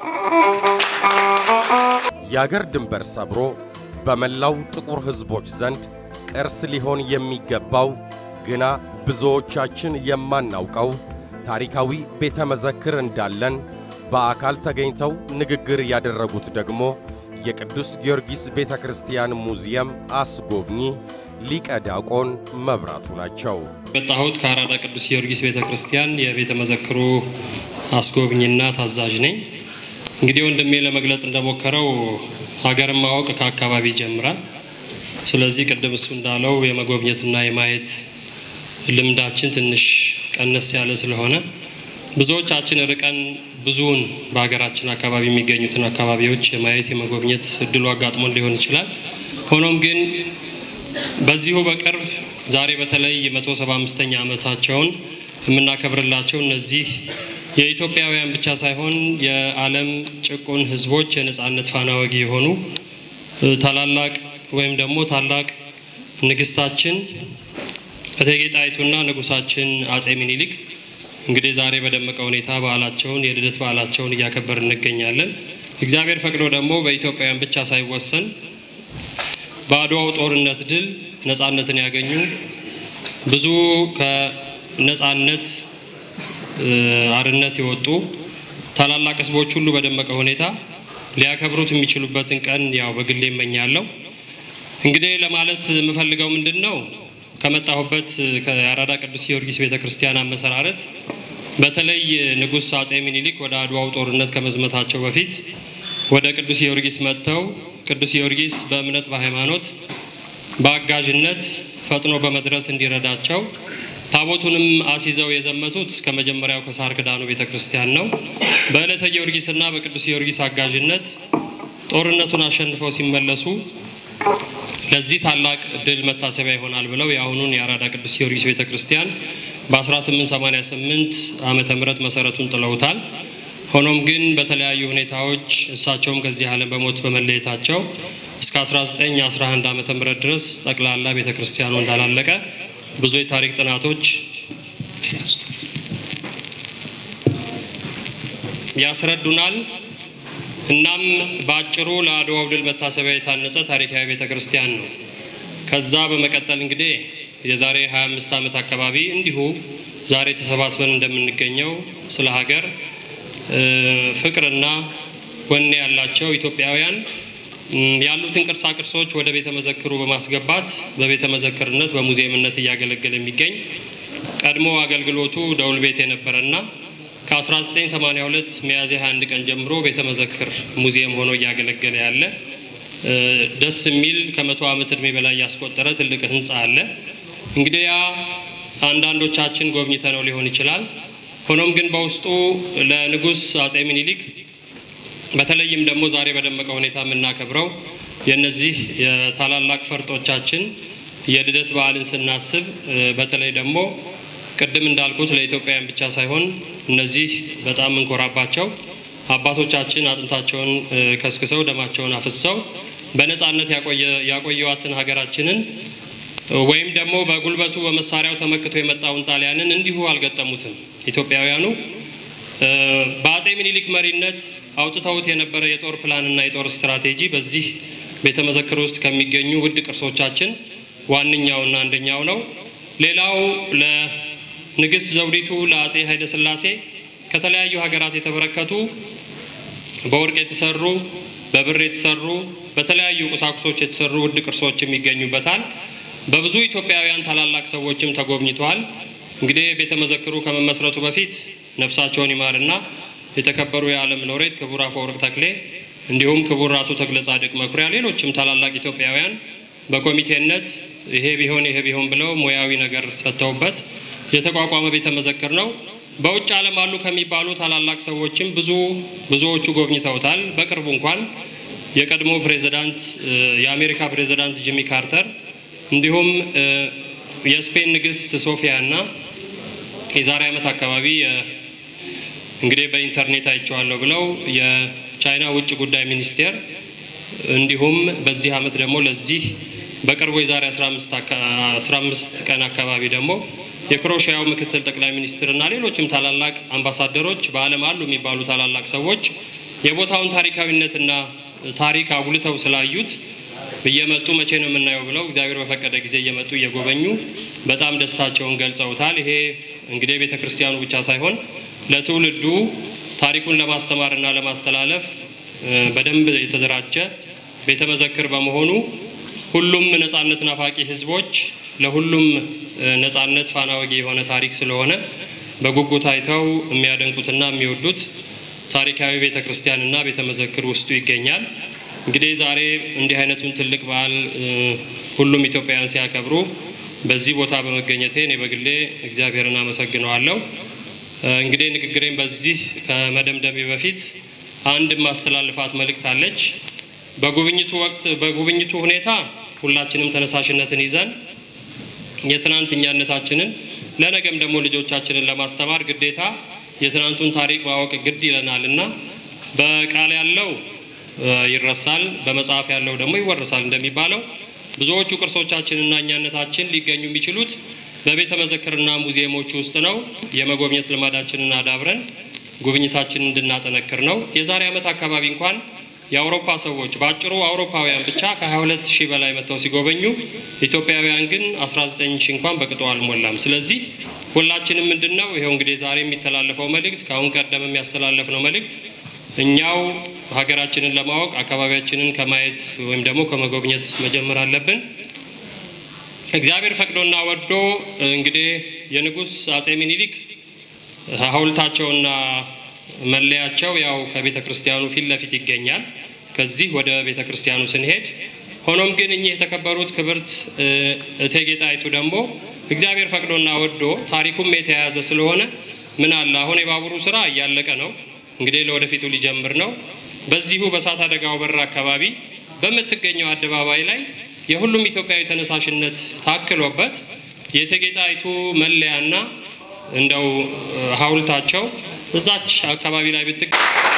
የአገር ድንበር ሰብሮ በመላው ጥቁር ሕዝቦች ዘንድ ቅርስ ሊሆን የሚገባው ግና ብዙዎቻችን የማናውቀው ታሪካዊ ቤተ መዘክር እንዳለን በአካል ተገኝተው ንግግር ያደረጉት ደግሞ የቅዱስ ጊዮርጊስ ቤተ ክርስቲያን ሙዚየም አስጎብኚ ሊቀ ዲያቆን መብራቱ ናቸው። የመጣሁት ከአራዳ ቅዱስ ጊዮርጊስ ቤተ ክርስቲያን የቤተ መዘክሩ አስጎብኝና ታዛዥ ነኝ። እንግዲህ ወንድሜ ለመግለጽ እንደሞከረው ሀገርን ማወቅ ከአካባቢ ይጀምራል። ስለዚህ ቅድም እሱ እንዳለው የመጎብኘትና የማየት ልምዳችን ትንሽ ቀነስ ያለ ስለሆነ ብዙዎቻችን ርቀን ብዙውን በሀገራችን አካባቢ የሚገኙትን አካባቢዎች የማየት የመጎብኘት እድሉ አጋጥሞን ሊሆን ይችላል። ሆኖም ግን በዚሁ በቅርብ ዛሬ በተለይ የመቶ ሰባ አምስተኛ ዓመታቸውን የምናከብርላቸው እነዚህ የኢትዮጵያውያን ብቻ ሳይሆን የዓለም ጭቁን ሕዝቦች የነጻነት ፋና ወጊ የሆኑ ታላላቅ ወይም ደግሞ ታላቅ ንግስታችን እቴጌ ጣይቱና ንጉሳችን አጼ ሚኒሊክ እንግዲህ ዛሬ በደመቀ ሁኔታ በዓላቸውን የልደት በዓላቸውን እያከበርን እንገኛለን። እግዚአብሔር ፈቅዶ ደግሞ በኢትዮጵያውያን ብቻ ሳይወሰን በአድዋው ጦርነት ድል ነጻነትን ያገኙ ብዙ ከነጻነት አርነት የወጡ ታላላቅ ህዝቦች ሁሉ በደመቀ ሁኔታ ሊያከብሩት የሚችሉበትን ቀን ያው በግሌ እመኛለሁ። እንግዲህ ለማለት የምፈልገው ምንድን ነው ከመጣሁበት ከአራዳ ቅዱስ ጊዮርጊስ ቤተ ክርስቲያን አመሰራረት በተለይ ንጉሥ አጼ ሚኒሊክ ወደ አድዋው ጦርነት ከመዝመታቸው በፊት ወደ ቅዱስ ጊዮርጊስ መጥተው ቅዱስ ጊዮርጊስ በእምነት በሃይማኖት በአጋዥነት ፈጥኖ በመድረስ እንዲረዳቸው ታቦቱንም አስይዘው የዘመቱት እስከ መጀመሪያው ከሳር ክዳኑ ቤተ ክርስቲያን ነው። በዕለተ ጊዮርጊስና በቅዱስ ጊዮርጊስ አጋዥነት ጦርነቱን አሸንፈው ሲመለሱ ለዚህ ታላቅ ድል መታሰቢያ ይሆናል ብለው የአሁኑን የአራዳ ቅዱስ ጊዮርጊስ ቤተ ክርስቲያን በ1888 ዓመተ ምህረት መሰረቱን ጥለውታል። ሆኖም ግን በተለያዩ ሁኔታዎች እሳቸውም ከዚህ ዓለም በሞት በመለየታቸው እስከ 1911 ዓመተ ምህረት ድረስ ጠቅላላ ቤተ ክርስቲያኑ እንዳላለቀ ብዙ የታሪክ ጥናቶች ያስረዱናል። እናም በአጭሩ ለአድዋው ድል መታሰቢያ የታነጸ ታሪካዊ ቤተ ክርስቲያን ነው። ከዛ በመቀጠል እንግዲህ የዛሬ 25 ዓመት አካባቢ እንዲሁ ዛሬ ተሰባስበን እንደምንገኘው ስለ ሀገር ፍቅርና ወኔ ያላቸው ኢትዮጵያውያን ያሉትን ቅርሳ ቅርሶች ወደ ቤተ መዘክሩ በማስገባት በቤተ መዘክርነት በሙዚየምነት እያገለገለ የሚገኝ ቀድሞ አገልግሎቱ ደውል ቤት የነበረና ከ1982 ሚያዝያ 21 ቀን ጀምሮ ቤተ መዘክር ሙዚየም ሆኖ እያገለገለ ያለ ደስ የሚል ከመቶ ዓመት እድሜ በላይ ያስቆጠረ ትልቅ ህንፃ አለ። እንግዲህ ያ አንዳንዶቻችን ጎብኝተ ነው ሊሆን ይችላል። ሆኖም ግን በውስጡ ለንጉሥ አጼ ሚኒሊክ በተለይም ደግሞ ዛሬ በደመቀ ሁኔታ የምናከብረው የእነዚህ የታላላቅ ፈርጦቻችን የልደት በዓልን ስናስብ በተለይ ደግሞ ቅድም እንዳልኩት ለኢትዮጵያውያን ብቻ ሳይሆን እነዚህ በጣም እንኮራባቸው አባቶቻችን አጥንታቸውን ከስክሰው ደማቸውን አፍሰው በነፃነት ያቆየዋትን ሀገራችንን ወይም ደግሞ በጉልበቱ በመሳሪያው ተመክቶ የመጣውን ጣሊያንን እንዲሁ አልገጠሙትም። ኢትዮጵያውያኑ በአጼ ሚኒሊክ መሪነት አውጥተውት የነበረ የጦር ፕላንና የጦር ስትራቴጂ በዚህ ቤተ መዘክር ውስጥ ከሚገኙ ውድ ቅርሶቻችን ዋነኛውና አንደኛው ነው። ሌላው ለንግስት ዘውዲቱ ለአጼ ኃይለ ሥላሴ ከተለያዩ ሀገራት የተበረከቱ በወርቅ የተሰሩ በብር የተሰሩ በተለያዩ ቁሳቁሶች የተሰሩ ውድ ቅርሶችም ይገኙበታል። በብዙ ኢትዮጵያውያን ታላላቅ ሰዎችም ተጎብኝተዋል። እንግዲህ ቤተ መዘክሩ ከመመስረቱ በፊት ነፍሳቸውን ይማርና የተከበሩ የዓለም ሎሬት ክቡር አፈወርቅ ተክሌ እንዲሁም ክቡር አቶ ተክለ ጻድቅ መኩሪያ፣ ሌሎችም ታላላቅ ኢትዮጵያውያን በኮሚቴነት ይሄ ቢሆን ይሄ ቢሆን ብለው ሙያዊ ነገር ሰጥተውበት የተቋቋመ ቤተ መዘክር ነው። በውጭ ዓለም አሉ ከሚባሉ ታላላቅ ሰዎችም ብዙ ብዙዎቹ ጎብኝተውታል። በቅርቡ እንኳን የቀድሞ ፕሬዚዳንት የአሜሪካ ፕሬዚዳንት ጂሚ ካርተር እንዲሁም የስፔን ንግስት ሶፊያ እና የዛሬ ዓመት አካባቢ እንግዲህ በኢንተርኔት አይቼዋለሁ ብለው የቻይና ውጭ ጉዳይ ሚኒስቴር እንዲሁም በዚህ ዓመት ደግሞ ለዚህ በቅርቡ የዛሬ 15 ቀን አካባቢ ደግሞ የክሮሽያው ምክትል ጠቅላይ ሚኒስትርና ሌሎችም ታላላቅ አምባሳደሮች በዓለም አሉ የሚባሉ ታላላቅ ሰዎች የቦታውን ታሪካዊነትና ታሪክ አጉልተው ስላዩት እየመጡ መቼ ነው የምናየው ብለው እግዚአብሔር በፈቀደ ጊዜ እየመጡ እየጎበኙ በጣም ደስታቸውን ገልጸውታል። ይሄ እንግዲህ ቤተ ክርስቲያኑ ብቻ ሳይሆን ለትውልዱ ታሪኩን ለማስተማርና ለማስተላለፍ በደንብ የተደራጀ ቤተ መዘክር በመሆኑ ሁሉም ነጻነት ናፋቂ ሕዝቦች ለሁሉም ነጻነት ፋና ወጊ የሆነ ታሪክ ስለሆነ በጉጉት አይተው የሚያደንቁትና የሚወዱት ታሪካዊ ቤተ ክርስቲያንና ቤተ መዘክር ውስጡ ይገኛል። እንግዲህ ዛሬ እንዲህ አይነቱን ትልቅ በዓል ሁሉም ኢትዮጵያውያን ሲያከብሩ በዚህ ቦታ በመገኘቴ እኔ በግሌ እግዚአብሔርን አመሰግነዋለሁ። እንግዲህ ንግግሬን በዚህ ከመደምደሜ በፊት አንድ ማስተላልፋት መልእክት አለች። በጉብኝቱ ወቅት በጉብኝቱ ሁኔታ ሁላችንም ተነሳሽነትን ይዘን የትናንት እኛነታችንን ለነገም ደግሞ ልጆቻችንን ለማስተማር ግዴታ የትናንቱን ታሪክ ማወቅ ግድ ይለናል እና በቃል ያለው ይረሳል፣ በመጽሐፍ ያለው ደግሞ ይወረሳል እንደሚባለው ብዙዎቹ ቅርሶቻችንና እኛነታችን ሊገኙ የሚችሉት በቤተ መዘክርና ሙዚየሞች ውስጥ ነው። የመጎብኘት ልማዳችንን አዳብረን ጉብኝታችንን እንድናጠነክር ነው። የዛሬ ዓመት አካባቢ እንኳን የአውሮፓ ሰዎች በአጭሩ አውሮፓውያን ብቻ ከ22 ሺህ በላይ መጥተው ሲጎበኙ ኢትዮጵያውያን ግን 19 ሺህ እንኳን በቅጡ አልሞላም። ስለዚህ ሁላችንም ምንድን ነው ይኸው እንግዲህ ዛሬ የሚተላለፈው መልእክት ከአሁን ቀደም የሚያስተላለፍ ነው መልእክት እኛው ሀገራችንን ለማወቅ አካባቢያችንን ከማየት ወይም ደግሞ ከመጎብኘት መጀመር አለብን። እግዚአብሔር ፈቅዶና ወዶ እንግዲህ የንጉሥ አጼ ሚኒሊክ ሐውልታቸውና መለያቸው ያው ከቤተ ክርስቲያኑ ፊት ለፊት ይገኛል። ከዚህ ወደ ቤተ ክርስቲያኑ ስንሄድ ሆኖም ግን እኚህ የተከበሩት ክብርት እቴጌ ጣይቱ ደግሞ እግዚአብሔር ፈቅዶና ወዶ ታሪኩም የተያያዘ ስለሆነ ምን አለ አሁን የባቡሩ ስራ እያለቀ ነው። እንግዲህ ለወደፊቱ ሊጀምር ነው። በዚሁ በእሳት አደጋው በር አካባቢ በምትገኘው አደባባይ ላይ የሁሉም ኢትዮጵያዊ ተነሳሽነት ታክሎበት የእቴጌ ጣይቱ መለያና እንደው ሐውልታቸው እዛች አካባቢ ላይ ብትገ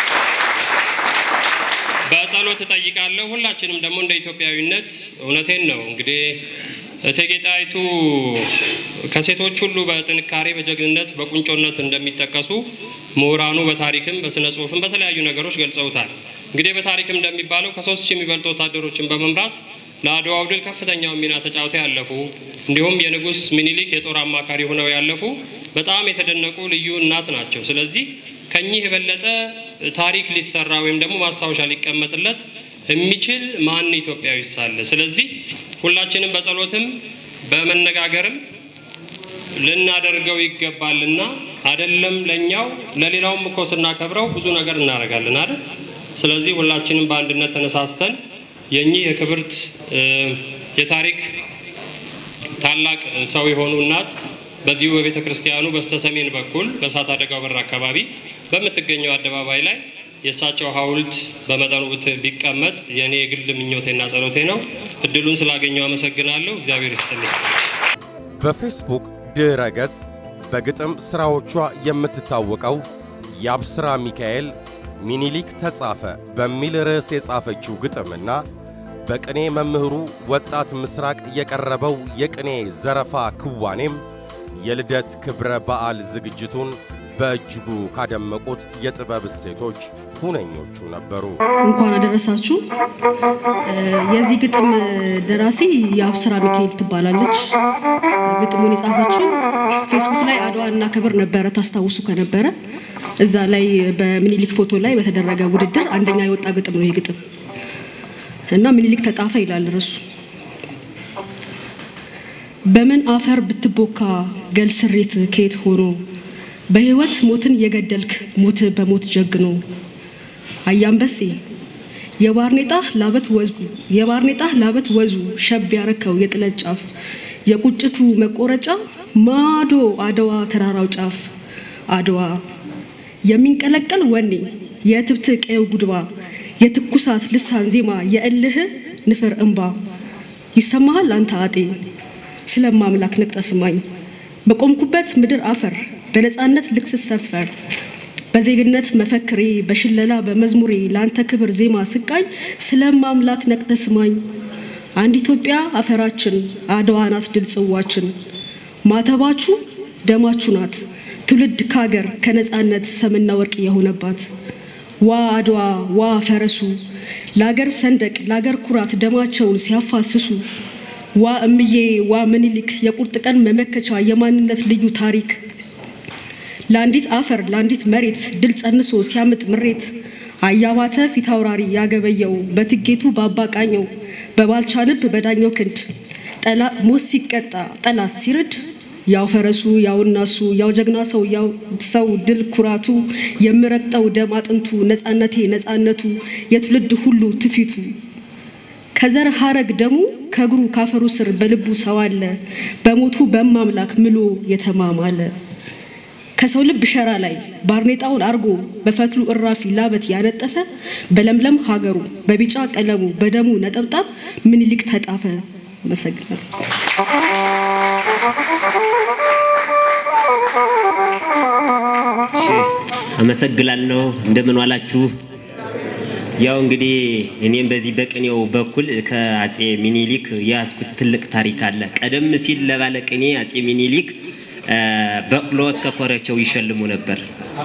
በጸሎት እጠይቃለሁ። ሁላችንም ደግሞ እንደ ኢትዮጵያዊነት እውነቴን ነው እንግዲህ እቴጌ ጣይቱ ከሴቶች ሁሉ በጥንካሬ በጀግንነት በቁንጮነት እንደሚጠቀሱ ምሁራኑ በታሪክም በስነ ጽሁፍም በተለያዩ ነገሮች ገልጸውታል። እንግዲህ በታሪክም እንደሚባለው ከሶስት ሺህ የሚበልጡ ወታደሮችን በመምራት ለአድዋው ድል ከፍተኛውን ሚና ተጫውተው ያለፉ እንዲሁም የንጉሥ ሚኒሊክ የጦር አማካሪ ሆነው ያለፉ በጣም የተደነቁ ልዩ እናት ናቸው። ስለዚህ ከኚህ የበለጠ ታሪክ ሊሰራ ወይም ደግሞ ማስታወሻ ሊቀመጥለት የሚችል ማን ኢትዮጵያዊ ሳለ? ስለዚህ ሁላችንም በጸሎትም በመነጋገርም ልናደርገው ይገባልና አይደለም ለኛው ለሌላውም እኮ ስናከብረው ብዙ ነገር እናደርጋለን አይደል? ስለዚህ ሁላችንም በአንድነት ተነሳስተን የኚህ የክብርት የታሪክ ታላቅ ሰው የሆኑ እናት በዚሁ በቤተ ክርስቲያኑ በስተ ሰሜን በኩል በእሳት አደጋው በር አካባቢ በምትገኘው አደባባይ ላይ የእሳቸው ሐውልት በመጠኑ ቢቀመጥ የእኔ የግል ምኞቴና ጸሎቴ ነው። እድሉን ስላገኘው አመሰግናለሁ። እግዚአብሔር ይስጥልኝ። በፌስቡክ ድረ ገጽ በግጥም ሥራዎቿ የምትታወቀው የአብስራ ሚካኤል ሚኒሊክ ተጻፈ በሚል ርዕስ የጻፈችው ግጥምና በቅኔ መምህሩ ወጣት ምስራቅ የቀረበው የቅኔ ዘረፋ ክዋኔም የልደት ክብረ በዓል ዝግጅቱን በእጅጉ ካደመቁት የጥበብ እሴቶች ሁነኞቹ ነበሩ። እንኳን አደረሳችሁ። የዚህ ግጥም ደራሲ የአብስራ ሚካኤል ትባላለች። ግጥሙን የጻፈችው ፌስቡክ ላይ አድዋ እናከብር ነበረ፣ ታስታውሱ ከነበረ እዛ ላይ በሚኒሊክ ፎቶ ላይ በተደረገ ውድድር አንደኛ የወጣ ግጥም ነው ይህ ግጥም እና ሚኒሊክ ተጣፈ ይላል ርዕሱ። በምን አፈር ብትቦካ ገል ስሬት ከየት ሆኖ በህይወት ሞትን የገደልክ ሞት በሞት ጀግኖ አያንበሴ የባርኔጣ ላበት ወዙ የባርኔጣ ላበት ወዙ ሸብ ያረከው የጥለት ጫፍ የቁጭቱ መቆረጫ ማዶ አድዋ ተራራው ጫፍ አድዋ የሚንቀለቀል ወኔ የትብት ቀየው ጉድባ የትኩሳት ልሳን ዜማ የእልህ ንፍር እንባ ይሰማሃል አንተ አጤ ስለማምላክ ነቅጠ ስማኝ በቆምኩበት ምድር አፈር በነፃነት ልክስስ ሰፈር በዜግነት መፈክሬ በሽለላ በመዝሙሬ ለአንተ ክብር ዜማ ስቃኝ ስለማምላክ ነቅጠ ስማኝ አንድ ኢትዮጵያ አፈራችን አድዋ ናት ድል ጽዋችን ማተባችሁ ደማችሁ ናት ትውልድ ካገር ከነፃነት ሰምና ወርቅ የሆነባት ዋ አድዋ ዋ ፈረሱ ለአገር ሰንደቅ ለአገር ኩራት ደማቸውን ሲያፋስሱ ዋ እምዬ ዋ ምኒልክ የቁርጥ ቀን መመከቻ የማንነት ልዩ ታሪክ ለአንዲት አፈር ለአንዲት መሬት ድል ጸንሶ ሲያምጥ ምሬት አያባተ ፊት አውራሪ ያገበየው በትጌቱ በአባቃኘው በባልቻ ልብ በዳኘው ክንድ ሞት ሲቀጣ ጠላት ሲርድ ያው ፈረሱ ያው እናሱ ያው ጀግና ሰው ያው ሰው ድል ኩራቱ የምረግጠው ደም አጥንቱ ነፃነቴ ነፃነቱ የትውልድ ሁሉ ትፊቱ ከዘር ሀረግ ደሙ ከእግሩ ካፈሩ ስር በልቡ ሰው አለ በሞቱ በማምላክ ምሎ የተማማለ ከሰው ልብ ሸራ ላይ ባርኔጣውን አርጎ በፈትሉ እራፊ ላበት ያነጠፈ በለምለም ሀገሩ በቢጫ ቀለሙ በደሙ ነጠብጣብ ምኒልክ ተጣፈ። አመሰግናለሁ። አመሰግናለሁ። እንደምን ዋላችሁ? ያው እንግዲህ እኔም በዚህ በቅኔው በኩል ከአጼ ሚኒሊክ የያዝኩት ትልቅ ታሪክ አለ። ቀደም ሲል ለባለቅኔ አጼ ሚኒሊክ በቅሎ እስከ ኮረቸው ይሸልሙ ነበር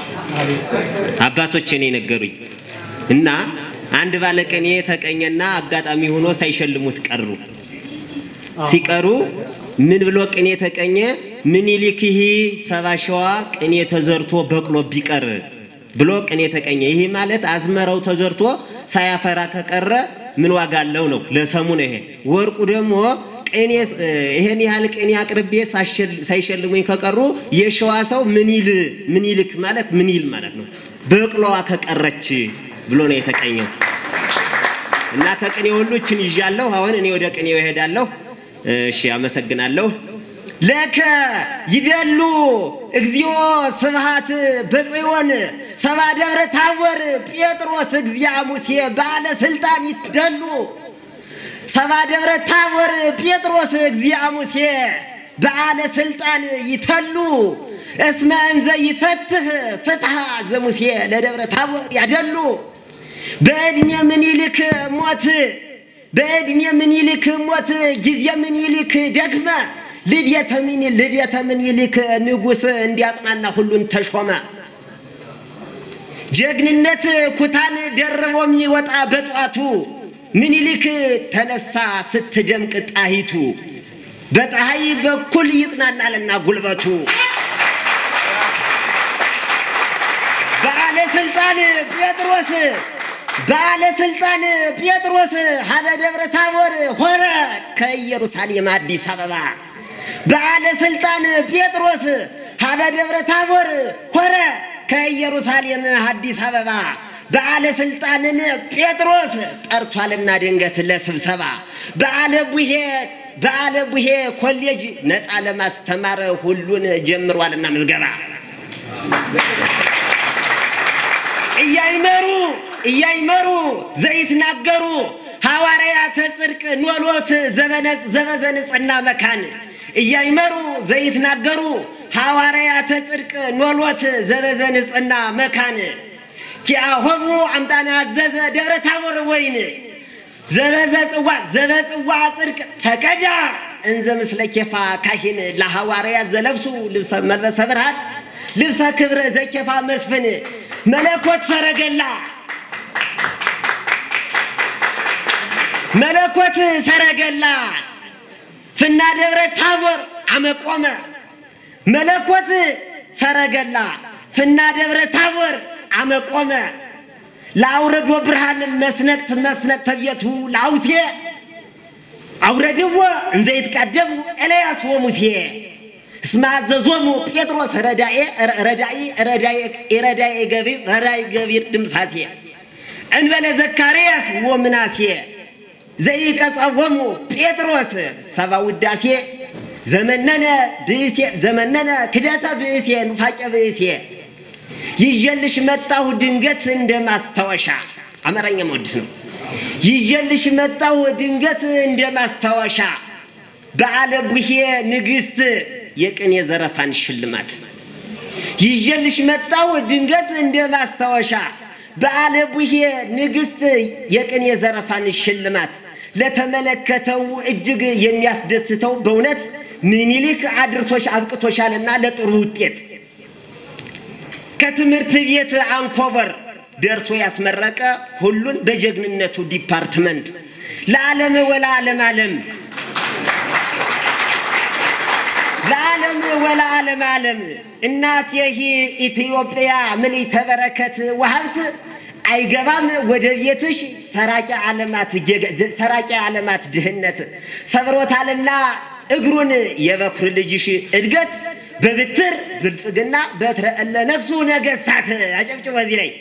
አባቶች እኔ ነገሩኝ እና አንድ ባለቅኔ ተቀኘና አጋጣሚ ሆኖ ሳይሸልሙት ቀሩ። ሲቀሩ ምን ብሎ ቅኔ ተቀኘ? ምኒልክ ይህ ሰባ ሸዋ ቅኔ ተዘርቶ በቅሎ ቢቀር ብሎ ቅኔ ተቀኘ። ይህ ማለት አዝመራው ተዘርቶ ሳያፈራ ከቀረ ምን ዋጋ አለው ነው። ለሰሙ ነው ይሄ። ወርቁ ደግሞ ቅኔ ይሄን ያህል ቅኔ አቅርቤ ሳይሸልሙኝ ከቀሩ የሸዋ ሰው ምኒል ምኒልክ ማለት ምኒል ማለት ነው። በቅሎዋ ከቀረች ብሎ ነው የተቀኘው እና ከቅኔ ሁሉ እችን ይዣለሁ። አሁን እኔ ወደ ቅኔው እሄዳለሁ። እሺ፣ አመሰግናለሁ። ለከ ይደሉ እግዚኦ ስብሃት በጽዮን ሰባ ደብረ ታቦር ጴጥሮስ እግዚአ ሙሴ ባለ ስልጣን ይደሉ ሰባ ደብረ ታቦር ጴጥሮስ እግዚአ ሙሴ በዓለ ስልጣን ይተሉ እስመ እንዘ ይፈትህ ፍትሐ ዘሙሴ ለደብረ ታቦር ያደሉ በዕድሜ ምኒልክ ሞት በዕድሜ ምኒልክ ሞት ጊዜ ምኒልክ ደግመ ልደተ ምኒልክ ልደተ ምኒልክ ንጉሥ እንዲያጽናና ሁሉን ተሾመ። ጀግንነት ኩታን ደርቦ የሚወጣ በጧቱ ምኒልክ ተነሳ ስትደምቅ ጣሂቱ በፀሐይ በኩል ይጽናናልና ጉልበቱ በዓለ ስልጣን ጴጥሮስ በዓለ ስልጣን ጴጥሮስ ሀበ ደብረ ታቦር ሆረ ከኢየሩሳሌም አዲስ አበባ በዓለ ስልጣን ጴጥሮስ ሀበ ደብረ ታቦር ሆረ ከኢየሩሳሌም አዲስ አበባ በዓለ ስልጣንን ጴጥሮስ ጠርቷልና ድንገት ለስብሰባ በዓለ ቡሄ በዓለ ቡሄ ኮሌጅ ነፃ ለማስተማር ሁሉን ጀምሯልና ምዝገባ እያይመሩ እያይመሩ ዘይትናገሩ ሐዋርያተ ጽድቅ ኖሎት ዘበዘንጽና መካን እያይመሩ ዘይትናገሩ ሐዋርያተ ጽድቅ ኖሎት ዘበዘንጽና መካን ኪአሆሙ አምጣነ አዘዘ ደብረ ታቦር ወይን ዘበዘ ጽዋ ዘበጽዋ ጽድቅ ተቀዳ እንዘ ምስለ ኬፋ ካሂን ለሐዋርያት ዘለብሱ ልብሰ መልበሰ ብርሃን ልብሰ ክብረ ዘኬፋ መስፍን መለኮት ሰረገላ መለኮት ሰረገላ ፍና ደብረ ታቦር አመቆመ መለኮት ሰረገላ ፍና ደብረ ታቦር አመቆመ ለአውረዶ ብርሃን መስነቅት መስነቅ ተብየቱ ለአውሴ አውረድዎ እንዘ ይትቃደሙ ኤልያስ ወሙሴ እስመ አዘዞሙ ጴጥሮስ ረዳኤ ረዳኢ ረዳኤ ገቢር ረዳኢ ገቢር ድምሳሴ እንበለ ዘካርያስ ወምናሴ ዘይቀጸወሙ ጴጥሮስ ሰባ ውዳሴ ዘመነነ ብእሴ ዘመነነ ክደተ ብእሴ ኑፋቄ ብእሴ ይዤልሽ መጣሁ ድንገት እንደ ማስታወሻ አማርኛ መወድስ ነው። ይዤልሽ መጣሁ ድንገት እንደ ማስታወሻ በዓለ ቡሄ ንግሥት የቅኔ ዘረፋን ሽልማት ይዤልሽ መጣሁ ድንገት እንደ ማስታወሻ በዓለ ቡሄ ንግሥት የቅኔ ዘረፋን ሽልማት ለተመለከተው እጅግ የሚያስደስተው በእውነት ምኒልክ አድርሶሽ አብቅቶሻልና ለጥሩ ውጤት ከትምህርት ቤት አንኮበር ደርሶ ያስመረቀ ሁሉን በጀግንነቱ ዲፓርትመንት ለዓለም ወላ ዓለም ዓለም ለዓለም ወላ ዓለም ዓለም እናት ይህ ኢትዮጵያ ምልዕተ በረከት ወሀብት አይገባም ወደ ቤትሽ ሰራቂ ዓለማት ሰራቂ ዓለማት ድህነት ሰብሮታልና እግሩን የበኩር ልጅሽ እድገት በብትር ብልጽግና በትረ እለ ነግሱ ነገስታት አጨብጭቦ እዚህ ላይ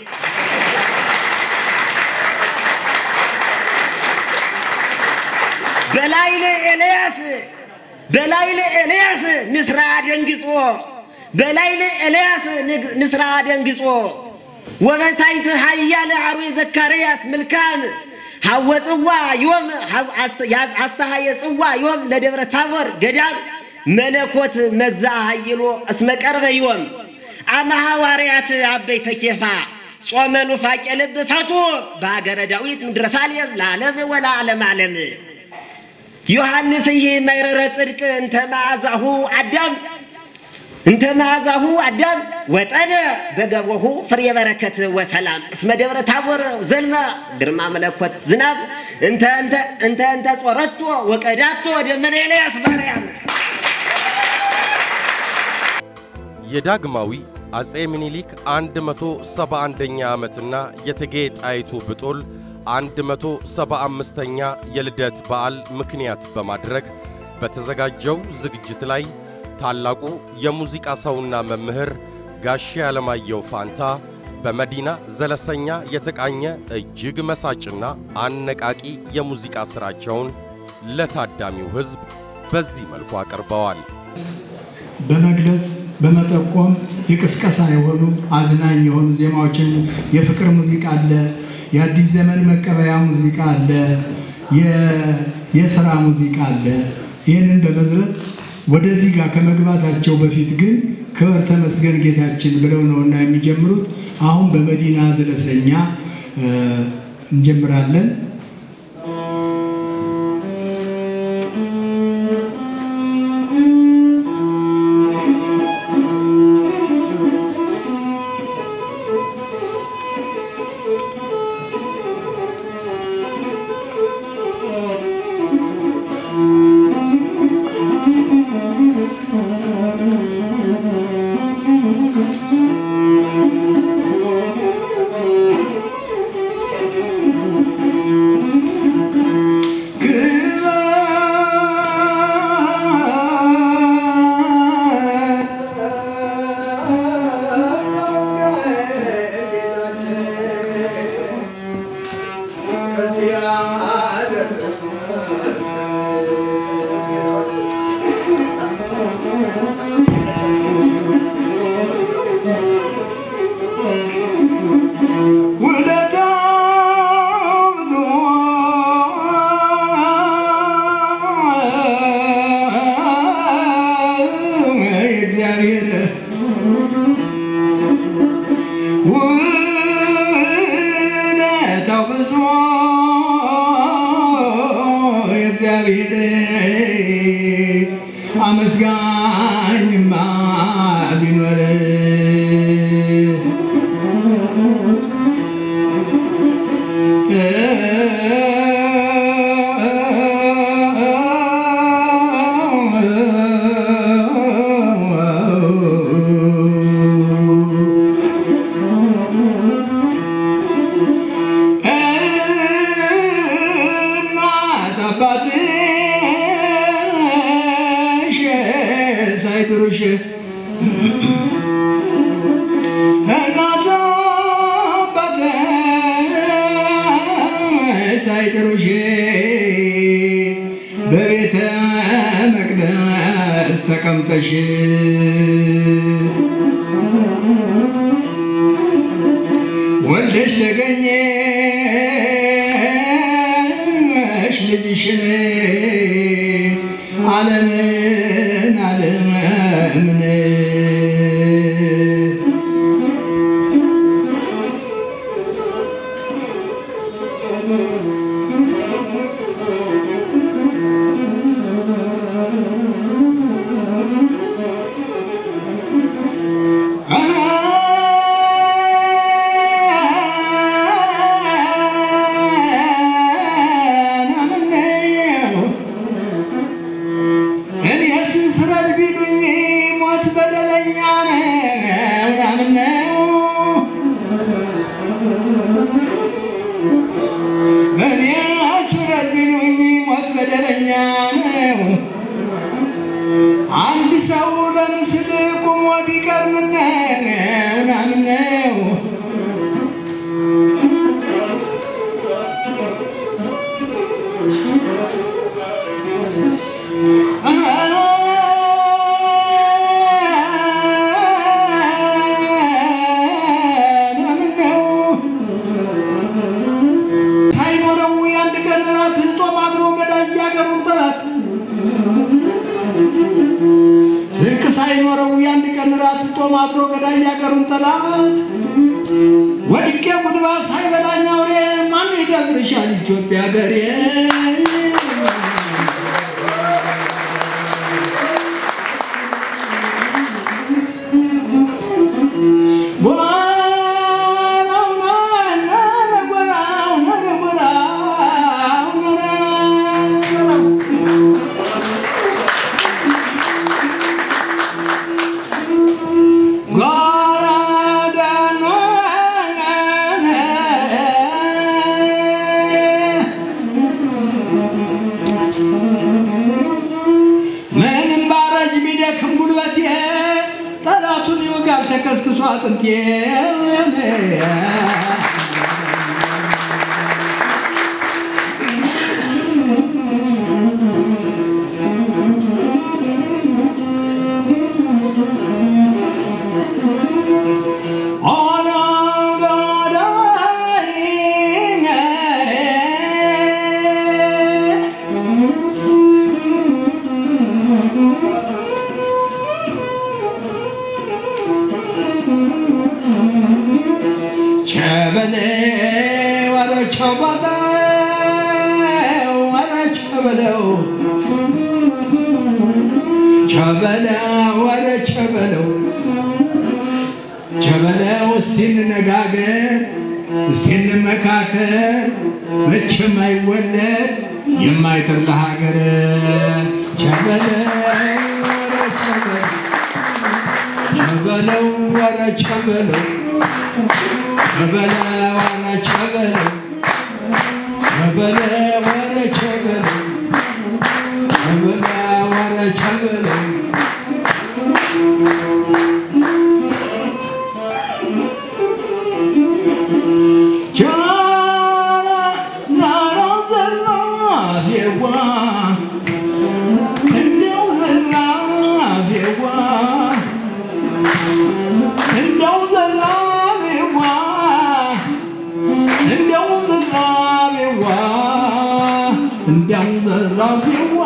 በላይለ ኤልያስ በላይለ ኤልያስ ንስራ ደንግጾ በላይለ ኤልያስ ንስራ ደንግጾ ወበታይት ሀያለ አርዌ ዘካርያስ ምልካም ሀወ ጽዋ ዮም አስተሃየ ጽዋ ዮም ለደብረ ታቦር ገዳም መለኮት መግዛ ሀይሎ እስመ ቀርበ ዮም አመ ሐዋርያት አበይ ተኬፋ ጾመ ኑፋቄ ልብ ፈቱ በሀገረ ዳዊት ምድረ ሳሌም ለዓለም ወለዓለም ዓለም ዮሐንስ ይህ መይረረ ጽድቅ እንተ መዓዛሁ አዳም እንተ መዓዛሁ አዳም ወጠነ በገቦሁ ፍሬ በረከት ወሰላም እስመ ደብረ ታቦር ዘልመ ግርማ መለኮት ዝናብ እንተ እንተ እንተ እንተ ጾረቶ ወቀዳቶ ደመና ኤልያስ ባርያም የዳግማዊ አጼ ምኒልክ 171ኛ ዓመትና የእቴጌ ጣይቱ ብጡል 175ኛ የልደት በዓል ምክንያት በማድረግ በተዘጋጀው ዝግጅት ላይ ታላቁ የሙዚቃ ሰውና መምህር ጋሼ አለማየሁ ፋንታ በመዲና ዘለሰኛ የተቃኘ እጅግ መሳጭና አነቃቂ የሙዚቃ ሥራቸውን ለታዳሚው ሕዝብ በዚህ መልኩ አቅርበዋል። በመግለጽ በመጠቆም የቅስቀሳ የሆኑ አዝናኝ የሆኑ ዜማዎችን የፍቅር ሙዚቃ አለ፣ የአዲስ ዘመን መቀበያ ሙዚቃ አለ፣ የስራ ሙዚቃ አለ። ይህንን በመዝረት ወደዚህ ጋር ከመግባታቸው በፊት ግን ክብር ተመስገን ጌታችን ብለው ነውና የሚጀምሩት። አሁን በመዲና ዘለሰኛ እንጀምራለን። አመስጋኝማ ቢኖር እናት አባትሽ ሳይድሩሽ እናት አባትሽ ሳይድሩሽ በቤተ መቅደስ ተቀምጠሽ ወልደሽ ተገኘሽ ልጅሽን ዓለምን ዓለምን እኔስ ፍረድ ቢሉኝ ሞት በደለኛ ነው ያምነው እኔስ ፍረድ ቢሉኝ ጦም አድሮ ገዳይ ያገሩን ጠላት ወድቄ ጉድባ ሳይበላኝ አውሬ ማን ይደፍርሻል ኢትዮጵያ ገሬ ጎራው ነረ ጎራው ነረ ጎራው ነረ ምንም ባረጅ ቢደክም ጉልበቴ ጠላቱን ይወጋል ተከስክሶ አጥንቴ ኦነ ገዳይ ቸበሌ ወረ ቸበለው ወረ ቸበለው ቸበለው ወረ ቸበለው ቸበለው እስቲ እንነጋገር እስቲ እንመካከር መቼም አይወለድ የማይጥር ለሀገር ቸበለው ወረ ቸበለው ቸበለው ወረ ቸበለው ቸበለው ወረ ቸበለው ቸበለው ወረ ቸበለው ቸበለው ወረ ቸበለው ቻላ ናራ ዘራፌዋ እንደው ዘራፌዋ እንደው ዘራፌዋ እንደው ዘራፌዋ እንደው ዘራፌዋ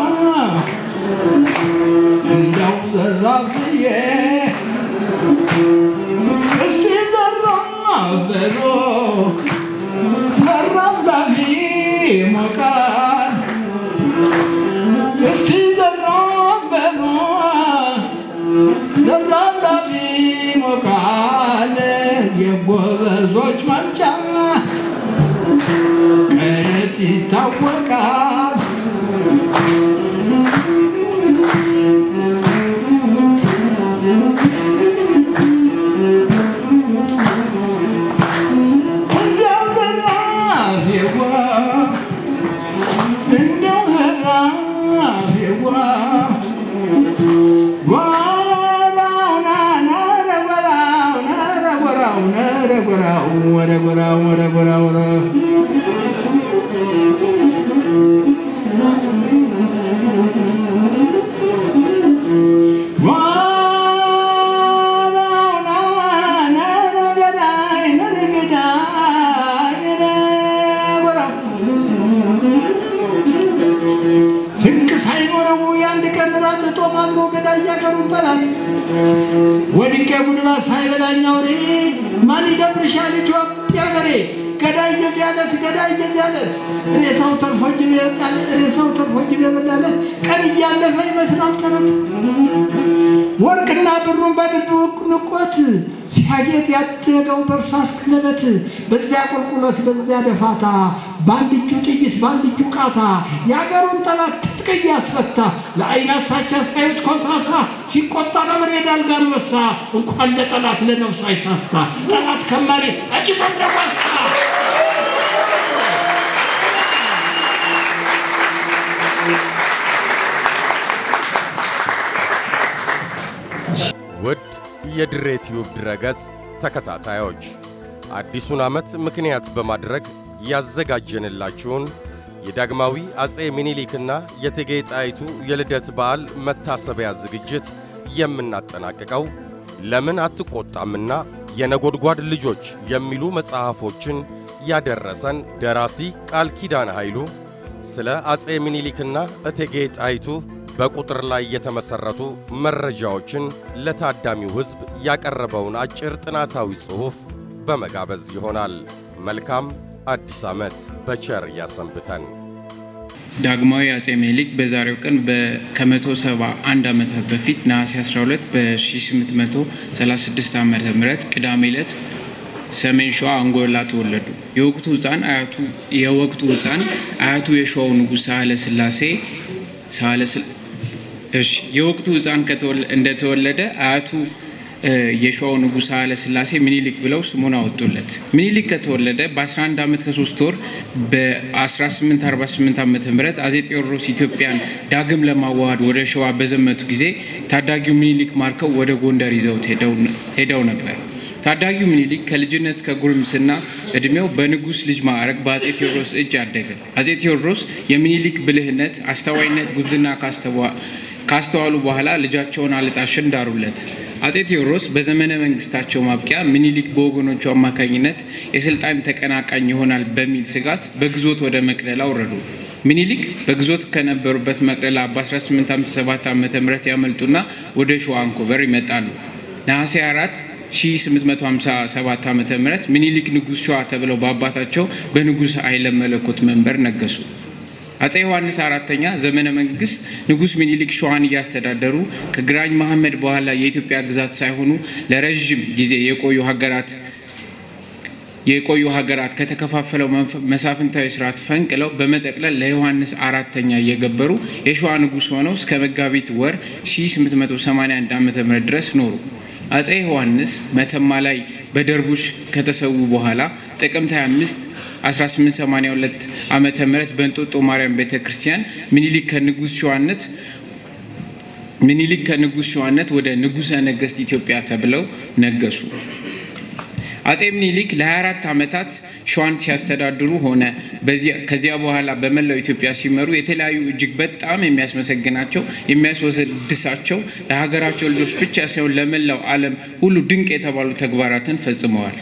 እንደው ዘራፍዬ እስቲ ዘራፍ በሎ ዘራፍ ላፊ ሞቃል እስቲ ዘራፍ በሎ ዘራፍ ላፊ ሞቃል የጎበዞች መርጫ ከየት ይታወቃል እንደው ዘራፌዋ እንደው ዘራፌዋ ጎራው ነረ ጎራው ነረ ጎራው ነረ ጎራው ወረ ጎራው ወረ ጎራው ወረ ጎራው ነረ ገዳይ ነረ ገዳይ ነረ ጎራው ስንቅ ሳይኖረው የአንድ ቀን ራት ጦም አድሮ ገዳይ ያገሩን ጠላት ወድቄ ጉድባ ሳይበላኝ አውሬ ማን ይደፍርሻል ኢትዮጵያ ገሬ ገዳይ የዚህ ዕለት ገዳይ የዚህ ዕለት ሬሳው ተርፎ ጅብ ይወጣል ሬሳው ተርፎ ጅብ ይበላለት ቀን እያለፈ ይመስላል ተረት ወርቅና ብሩን በድብቅ ንቆት ሲያጌጥ ያደረገው በእርሳስ ክለበት በዚያ ቁልቁለት በዚያ ደፋታ በአንድ እጁ ጥይት በአንድ እጁ ቃታ የአገሩን ጠላት ትጥቅ እያስፈታ ለአይን አሳቻ ሳዩት ኮሳሳ ሲቆጣ ነብር ሄዳል ጋንበሳ እንኳን ለጠላት ለነፍሱ አይሳሳ ጠላት ከማሪ አጭቆም ደጓሳ ውድ የድሬ ቲዩብ ድረገጽ ተከታታዮች አዲሱን ዓመት ምክንያት በማድረግ ያዘጋጀንላችሁን የዳግማዊ አጼ ሚኒሊክና የእቴጌ ጣይቱ የልደት በዓል መታሰቢያ ዝግጅት የምናጠናቅቀው ለምን አትቆጣምና የነጎድጓድ ልጆች የሚሉ መጽሐፎችን ያደረሰን ደራሲ ቃል ኪዳን ኃይሉ ስለ አጼ ሚኒሊክና እቴጌ ጣይቱ በቁጥር ላይ የተመሠረቱ መረጃዎችን ለታዳሚው ሕዝብ ያቀረበውን አጭር ጥናታዊ ጽሑፍ በመጋበዝ ይሆናል። መልካም አዲስ ዓመት በቸር ያሰንብተን። ዳግማዊ አጼ ምኒልክ በዛሬው ቀን ከመቶ ሰባ አንድ ዓመታት በፊት ነሐሴ 12 በ1836 ዓ ም ቅዳሜ ዕለት ሰሜን ሸዋ አንጎላ ተወለዱ። የወቅቱ ህፃን አያቱ የወቅቱ ህፃን አያቱ የሸዋው ንጉሥ ሳህለ ስላሴ ሳህለ እሺ የወቅቱ ህፃን እንደተወለደ አያቱ የሸዋው ንጉሥ ኃይለ ሥላሴ ምኒልክ ብለው ስሙን አወጡለት። ምኒልክ ከተወለደ በ11 ዓመት ከሶስት ወር በ1848 ዓ ም አጼ ቴዎድሮስ ኢትዮጵያን ዳግም ለማዋሃድ ወደ ሸዋ በዘመቱ ጊዜ ታዳጊው ምኒልክ ማርከው ወደ ጎንደር ይዘውት ሄደው ነበር። ታዳጊው ምኒልክ ከልጅነት እስከ ጉርምስና እድሜው በንጉሥ ልጅ ማዕረግ በአጼ ቴዎድሮስ እጅ አደገ። አጼ ቴዎድሮስ የምኒልክ ብልህነት፣ አስተዋይነት፣ ጉብዝና ካስተዋሉ በኋላ ልጃቸውን አልጣሽን ዳሩለት። አጼ ቴዎድሮስ በዘመነ መንግስታቸው ማብቂያ ምኒልክ በወገኖቹ አማካኝነት የስልጣን ተቀናቃኝ ይሆናል በሚል ስጋት በግዞት ወደ መቅደላ ወረዱ። ምኒልክ በግዞት ከነበሩበት መቅደላ በ1857 ዓ ም ያመልጡና ወደ ሸዋ አንኮበር ይመጣሉ። ነሐሴ 4 1857 ዓ ም ምኒልክ ንጉሥ ሸዋ ተብለው በአባታቸው በንጉሥ ኃይለ መለኮት መንበር ነገሱ። አጼ ዮሐንስ አራተኛ ዘመነ መንግስት ንጉሥ ሚኒሊክ ሸዋን እያስተዳደሩ ከግራኝ መሐመድ በኋላ የኢትዮጵያ ግዛት ሳይሆኑ ለረዥም ጊዜ የቆዩ ሀገራት የቆዩ ሀገራት ከተከፋፈለው መሳፍንታዊ ስርዓት ፈንቅለው በመጠቅለል ለዮሐንስ አራተኛ እየገበሩ የሸዋ ንጉሥ ሆነው እስከ መጋቢት ወር 1881 ዓ ም ድረስ ኖሩ። አጼ ዮሐንስ መተማ ላይ በደርቡሽ ከተሰዉ በኋላ ጥቅምት 25 1882 ዓመተ ምህረት በእንጦጦ ማርያም ቤተ ክርስቲያን ምኒልክ ከንጉሥ ሸዋነት ምኒልክ ከንጉሥ ሸዋነት ወደ ንጉሠ ነገሥት ኢትዮጵያ ተብለው ነገሱ። አጼ ምኒልክ ለ24 ዓመታት ሸዋን ሲያስተዳድሩ ሆነ ከዚያ በኋላ በመላው ኢትዮጵያ ሲመሩ የተለያዩ እጅግ በጣም የሚያስመሰግናቸው የሚያስወድሳቸው ለሀገራቸው ልጆች ብቻ ሳይሆን ለመላው ዓለም ሁሉ ድንቅ የተባሉ ተግባራትን ፈጽመዋል።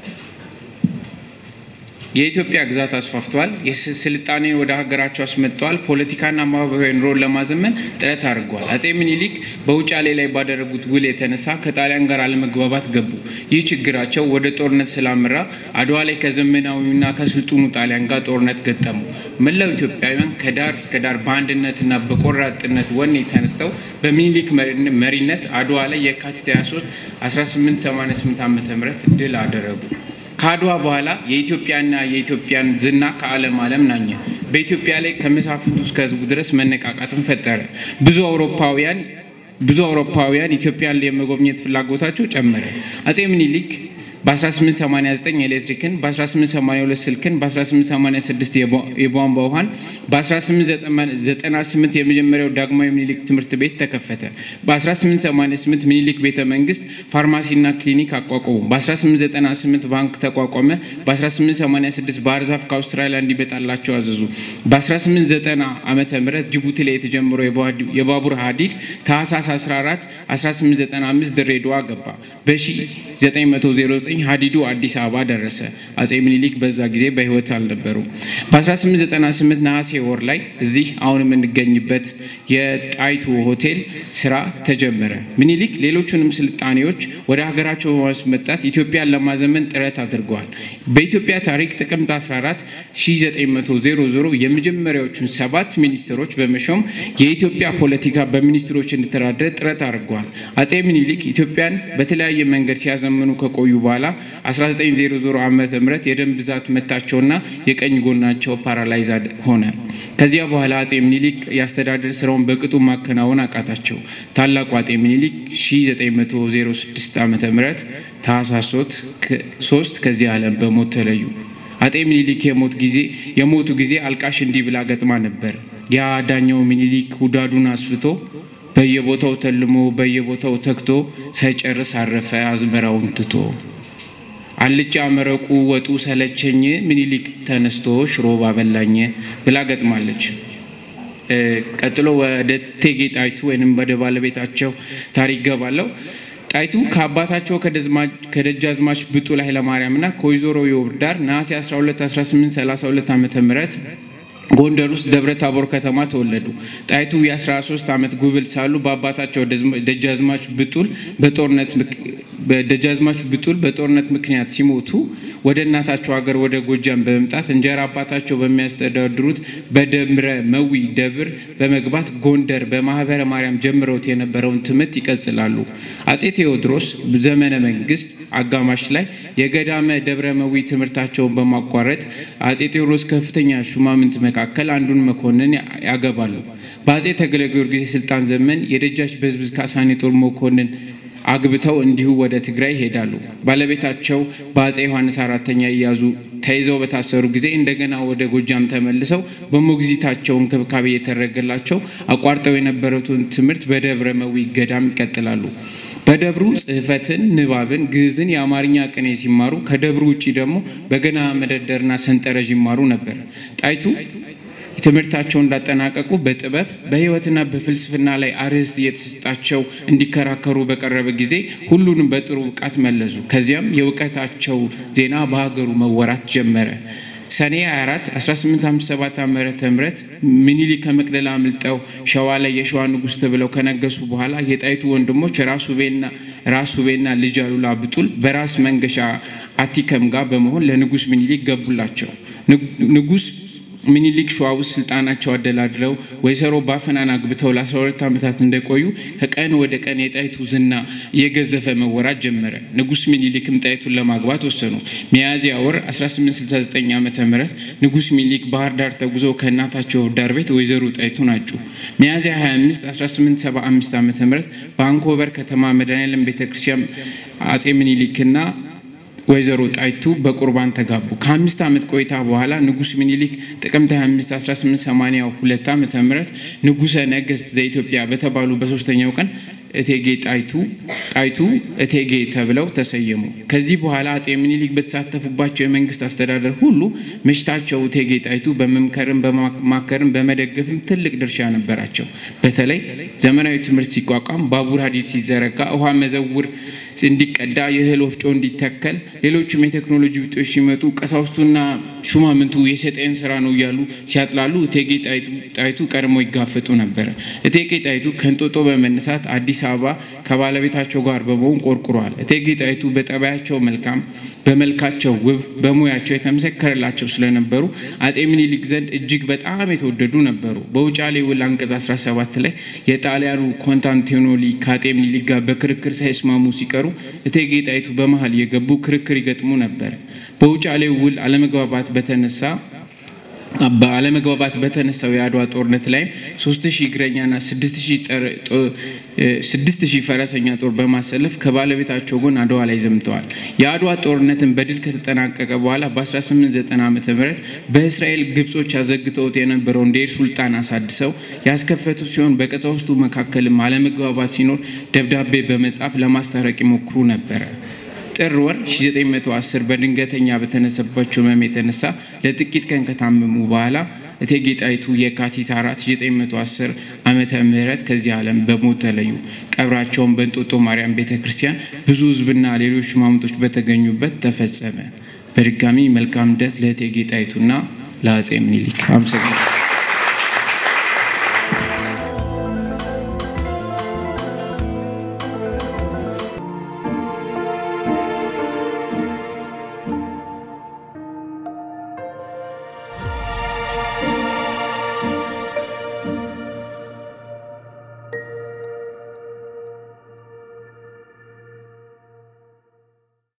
የኢትዮጵያ ግዛት አስፋፍተዋል። ስልጣኔን ወደ ሀገራቸው አስመጥተዋል። ፖለቲካና ማህበራዊ ኑሮን ለማዘመን ጥረት አድርገዋል። አጼ ምኒልክ በውጫሌ ላይ ባደረጉት ውል የተነሳ ከጣሊያን ጋር አለመግባባት ገቡ። ይህ ችግራቸው ወደ ጦርነት ስላመራ አድዋ ላይ ከዘመናዊና ከስልጡኑ ጣሊያን ጋር ጦርነት ገጠሙ። መላው ኢትዮጵያውያን ከዳር እስከ ዳር በአንድነትና በቆራጥነት ወኔ ተነስተው በሚኒሊክ መሪነት አድዋ ላይ የካቲት 23 1888 ዓ ም ድል አደረጉ። ከአድዋ በኋላ የኢትዮጵያና የኢትዮጵያን ዝና ከዓለም ዓለም ናኘ። በኢትዮጵያ ላይ ከመሳፍንቱ እስከ ሕዝቡ ድረስ መነቃቃትን ፈጠረ። ብዙ አውሮፓውያን ብዙ አውሮፓውያን ኢትዮጵያን የመጎብኘት ፍላጎታቸው ጨመረ። አጼ ምኒልክ በ1889 ኤሌክትሪክን፣ በ1882 ስልክን፣ በ1886 የቧንቧ ውሃን፣ በ1898 የመጀመሪያው ዳግማዊ ምኒልክ ትምህርት ቤት ተከፈተ። በ1888 ምኒልክ ቤተ መንግስት ፋርማሲና ክሊኒክ አቋቋሙ። በ1898 ባንክ ተቋቋመ። በ1886 ባህር ዛፍ ከአውስትራሊያ እንዲመጣላቸው አዘዙ። በ1890 ዓ ም ጅቡቲ ላይ የተጀመረው የባቡር ሀዲድ ታህሳስ 14 1895 ድሬዳዋ ገባ። በ1909 ሀዲዱ አዲስ አበባ ደረሰ። አጼ ምኒልክ በዛ ጊዜ በህይወት አልነበሩም። በ1898 ነሐሴ ወር ላይ እዚህ አሁን የምንገኝበት የጣይቱ ሆቴል ስራ ተጀመረ። ምኒልክ ሌሎቹንም ስልጣኔዎች ወደ ሀገራቸው በማስመጣት ኢትዮጵያን ለማዘመን ጥረት አድርገዋል። በኢትዮጵያ ታሪክ ጥቅምት 14 1900 የመጀመሪያዎቹን ሰባት ሚኒስትሮች በመሾም የኢትዮጵያ ፖለቲካ በሚኒስትሮች እንዲተዳደር ጥረት አድርገዋል። አጼ ምኒልክ ኢትዮጵያን በተለያየ መንገድ ሲያዘምኑ ከቆዩ በኋላ 1900 ዓ ም የደም ብዛት መታቸውና የቀኝ ጎናቸው ፓራላይዝ ሆነ። ከዚያ በኋላ አጼ ምኒልክ የአስተዳደር ስራውን በቅጡ ማከናወን አቃታቸው። ታላቁ አጼ ምኒልክ 1906 ዓ ም ታህሳስ 3 ከዚህ ዓለም በሞት ተለዩ። አጤ ምኒልክ የሞት ጊዜ የሞቱ ጊዜ አልቃሽ እንዲህ ብላ ገጥማ ነበር። ያ ዳኛው ምኒልክ ውዳዱን አስፍቶ በየቦታው ተልሞ በየቦታው ተክቶ ሳይጨርስ አረፈ አዝመራውን ትቶ። አልጫ መረቁ ወጡ ሰለቸኝ ምኒልክ ተነስቶ ሽሮ ባበላኝ ብላ ገጥማለች። ቀጥሎ ወደ እቴጌ ጣይቱ ወይም ወደ ባለቤታቸው ታሪክ ገባለው። ጣይቱ ከአባታቸው ከደጃዝማች ብጡል ኃይለማርያምና ከወይዘሮ የውብዳር ነሐሴ 12 1832 ዓ ም ጎንደር ውስጥ ደብረ ታቦር ከተማ ተወለዱ። ጣይቱ የ13 ዓመት ጉብል ሳሉ በአባታቸው ደጃዝማች ብጡል በጦርነት ደጃዝማች ብጡል በጦርነት ምክንያት ሲሞቱ ወደ እናታቸው ሀገር ወደ ጎጃም በመምጣት እንጀራ አባታቸው በሚያስተዳድሩት በደብረ መዊ ደብር በመግባት ጎንደር በማህበረ ማርያም ጀምረውት የነበረውን ትምህርት ይቀጽላሉ። አጼ ቴዎድሮስ ዘመነ መንግስት አጋማሽ ላይ የገዳመ ደብረ መዊ ትምህርታቸውን በማቋረጥ አጼ ቴዎድሮስ ከፍተኛ ሹማምንት መካከል አንዱን መኮንን ያገባሉ። በአጼ ተክለ ጊዮርጊስ የስልጣን ዘመን የደጃች በዝብዝ ካሳኔ ጦር መኮንን አግብተው እንዲሁ ወደ ትግራይ ይሄዳሉ። ባለቤታቸው በአጼ ዮሐንስ አራተኛ እያዙ ተይዘው በታሰሩ ጊዜ እንደገና ወደ ጎጃም ተመልሰው በሞግዚታቸው እንክብካቤ የተደረገላቸው አቋርጠው የነበረውን ትምህርት በደብረ መዊ ገዳም ይቀጥላሉ። በደብሩ ጽሕፈትን፣ ንባብን፣ ግዕዝን፣ የአማርኛ ቅኔ ሲማሩ ከደብሩ ውጭ ደግሞ በገና መደርደርና ሰንጠረዥ ይማሩ ነበር። ጣይቱ ትምህርታቸውን እንዳጠናቀቁ በጥበብ በሕይወትና በፍልስፍና ላይ አርዕስት እየተሰጣቸው እንዲከራከሩ በቀረበ ጊዜ ሁሉንም በጥሩ ብቃት መለሱ። ከዚያም የእውቀታቸው ዜና በሀገሩ መወራት ጀመረ። ሰኔ 24 1857 ዓ ም ምኒልክ ከመቅደላ አምልጠው ሸዋ ላይ የሸዋ ንጉሥ ተብለው ከነገሱ በኋላ የጣይቱ ወንድሞች ራስ ውቤና ልጅ አሉላ ብጡል በራስ መንገሻ አቲከም ጋር በመሆን ለንጉሥ ምኒልክ ገቡላቸው። ንጉሥ ምኒልክ ሸዋ ውስጥ ስልጣናቸው አደላድለው ወይዘሮ ባፈናን አግብተው ለ12 ዓመታት እንደቆዩ ከቀን ወደ ቀን የጣይቱ ዝና እየገዘፈ መወራት ጀመረ። ንጉሥ ምኒልክም ጣይቱን ለማግባት ወሰኑ። ሚያዝያ ወር 1869 ዓ ም ንጉሥ ምኒልክ ባህር ዳር ተጉዘው ከእናታቸው ዳር ቤት ወይዘሮ ጣይቱን አጩ። ሚያዝያ 25 1875 ዓ ም በአንኮበር ከተማ መድኃኔዓለም ቤተ ክርስቲያን አጼ ምኒልክና ወይዘሮ ጣይቱ በቁርባን ተጋቡ። ከአምስት ዓመት ቆይታ በኋላ ንጉሥ ምኒልክ ጥቅምት 25 1882 ዓ ም ንጉሠ ነገሥት ዘኢትዮጵያ በተባሉ በሶስተኛው ቀን እቴጌ ጣይቱ ጣይቱ እቴጌ ተብለው ተሰየሙ። ከዚህ በኋላ አጼ ምኒልክ በተሳተፉባቸው የመንግስት አስተዳደር ሁሉ ምሽታቸው እቴጌ ጣይቱ በመምከርም በማማከርም በመደገፍም ትልቅ ድርሻ ነበራቸው። በተለይ ዘመናዊ ትምህርት ሲቋቋም፣ ባቡር ሀዲድ ሲዘረጋ፣ ውሃ መዘውር እንዲቀዳ፣ የእህል ወፍጮ እንዲተከል፣ ሌሎችም የቴክኖሎጂ ውጤቶች ሲመጡ ቀሳውስቱና ሹማምንቱ የሰጠን ስራ ነው እያሉ ሲያጥላሉ እቴጌ ጣይቱ ቀድሞ ይጋፈጡ ነበረ። እቴጌ ጣይቱ ከእንጦጦ በመነሳት አዲስ አበባ ከባለቤታቸው ጋር በመሆን ቆርቁረዋል። እቴጌ ጣይቱ በጠባያቸው መልካም፣ በመልካቸው ውብ፣ በሙያቸው የተመሰከረላቸው ስለነበሩ አጼ ምኒልክ ዘንድ እጅግ በጣም የተወደዱ ነበሩ። በውጫሌ ውል አንቀጽ 17 ላይ የጣሊያኑ ኮንስታንቲኖሊ ከአጤ ምኒልክ ጋር በክርክር ሳይስማሙ ሲቀሩ እቴጌ ጣይቱ በመሀል የገቡ ክርክር ይገጥሙ ነበር። በውጫሌ ውል አለመግባባት በተነሳ በአለመግባባት በተነሳው የአድዋ ጦርነት ላይም ሶስት ሺህ እግረኛና ስድስት ሺህ ፈረሰኛ ጦር በማሰለፍ ከባለቤታቸው ጎን አድዋ ላይ ዘምተዋል። የአድዋ ጦርነትን በድል ከተጠናቀቀ በኋላ በ1890 ዓ ም በእስራኤል ግብጾች ያዘግተውት የነበረውን ዴር ሱልጣን አሳድሰው ያስከፈቱ ሲሆን በቀሳውስቱ መካከልም አለመግባባት ሲኖር ደብዳቤ በመጻፍ ለማስታረቅ ይሞክሩ ነበረ። ጥር ወር 1910 በድንገተኛ በተነሳባቸው ህመም የተነሳ ለጥቂት ቀን ከታመሙ በኋላ እቴጌ ጣይቱ የካቲት 4 1910 ዓመተ ምህረት ከዚህ ዓለም በሞት ተለዩ። ቀብራቸውን በእንጦጦ ማርያም ቤተ ክርስቲያን ብዙ ህዝብና ሌሎች ሹማምንቶች በተገኙበት ተፈጸመ። በድጋሚ መልካም ልደት ለእቴጌ ጣይቱና ለአጼ ምኒልክ አመሰግናለሁ።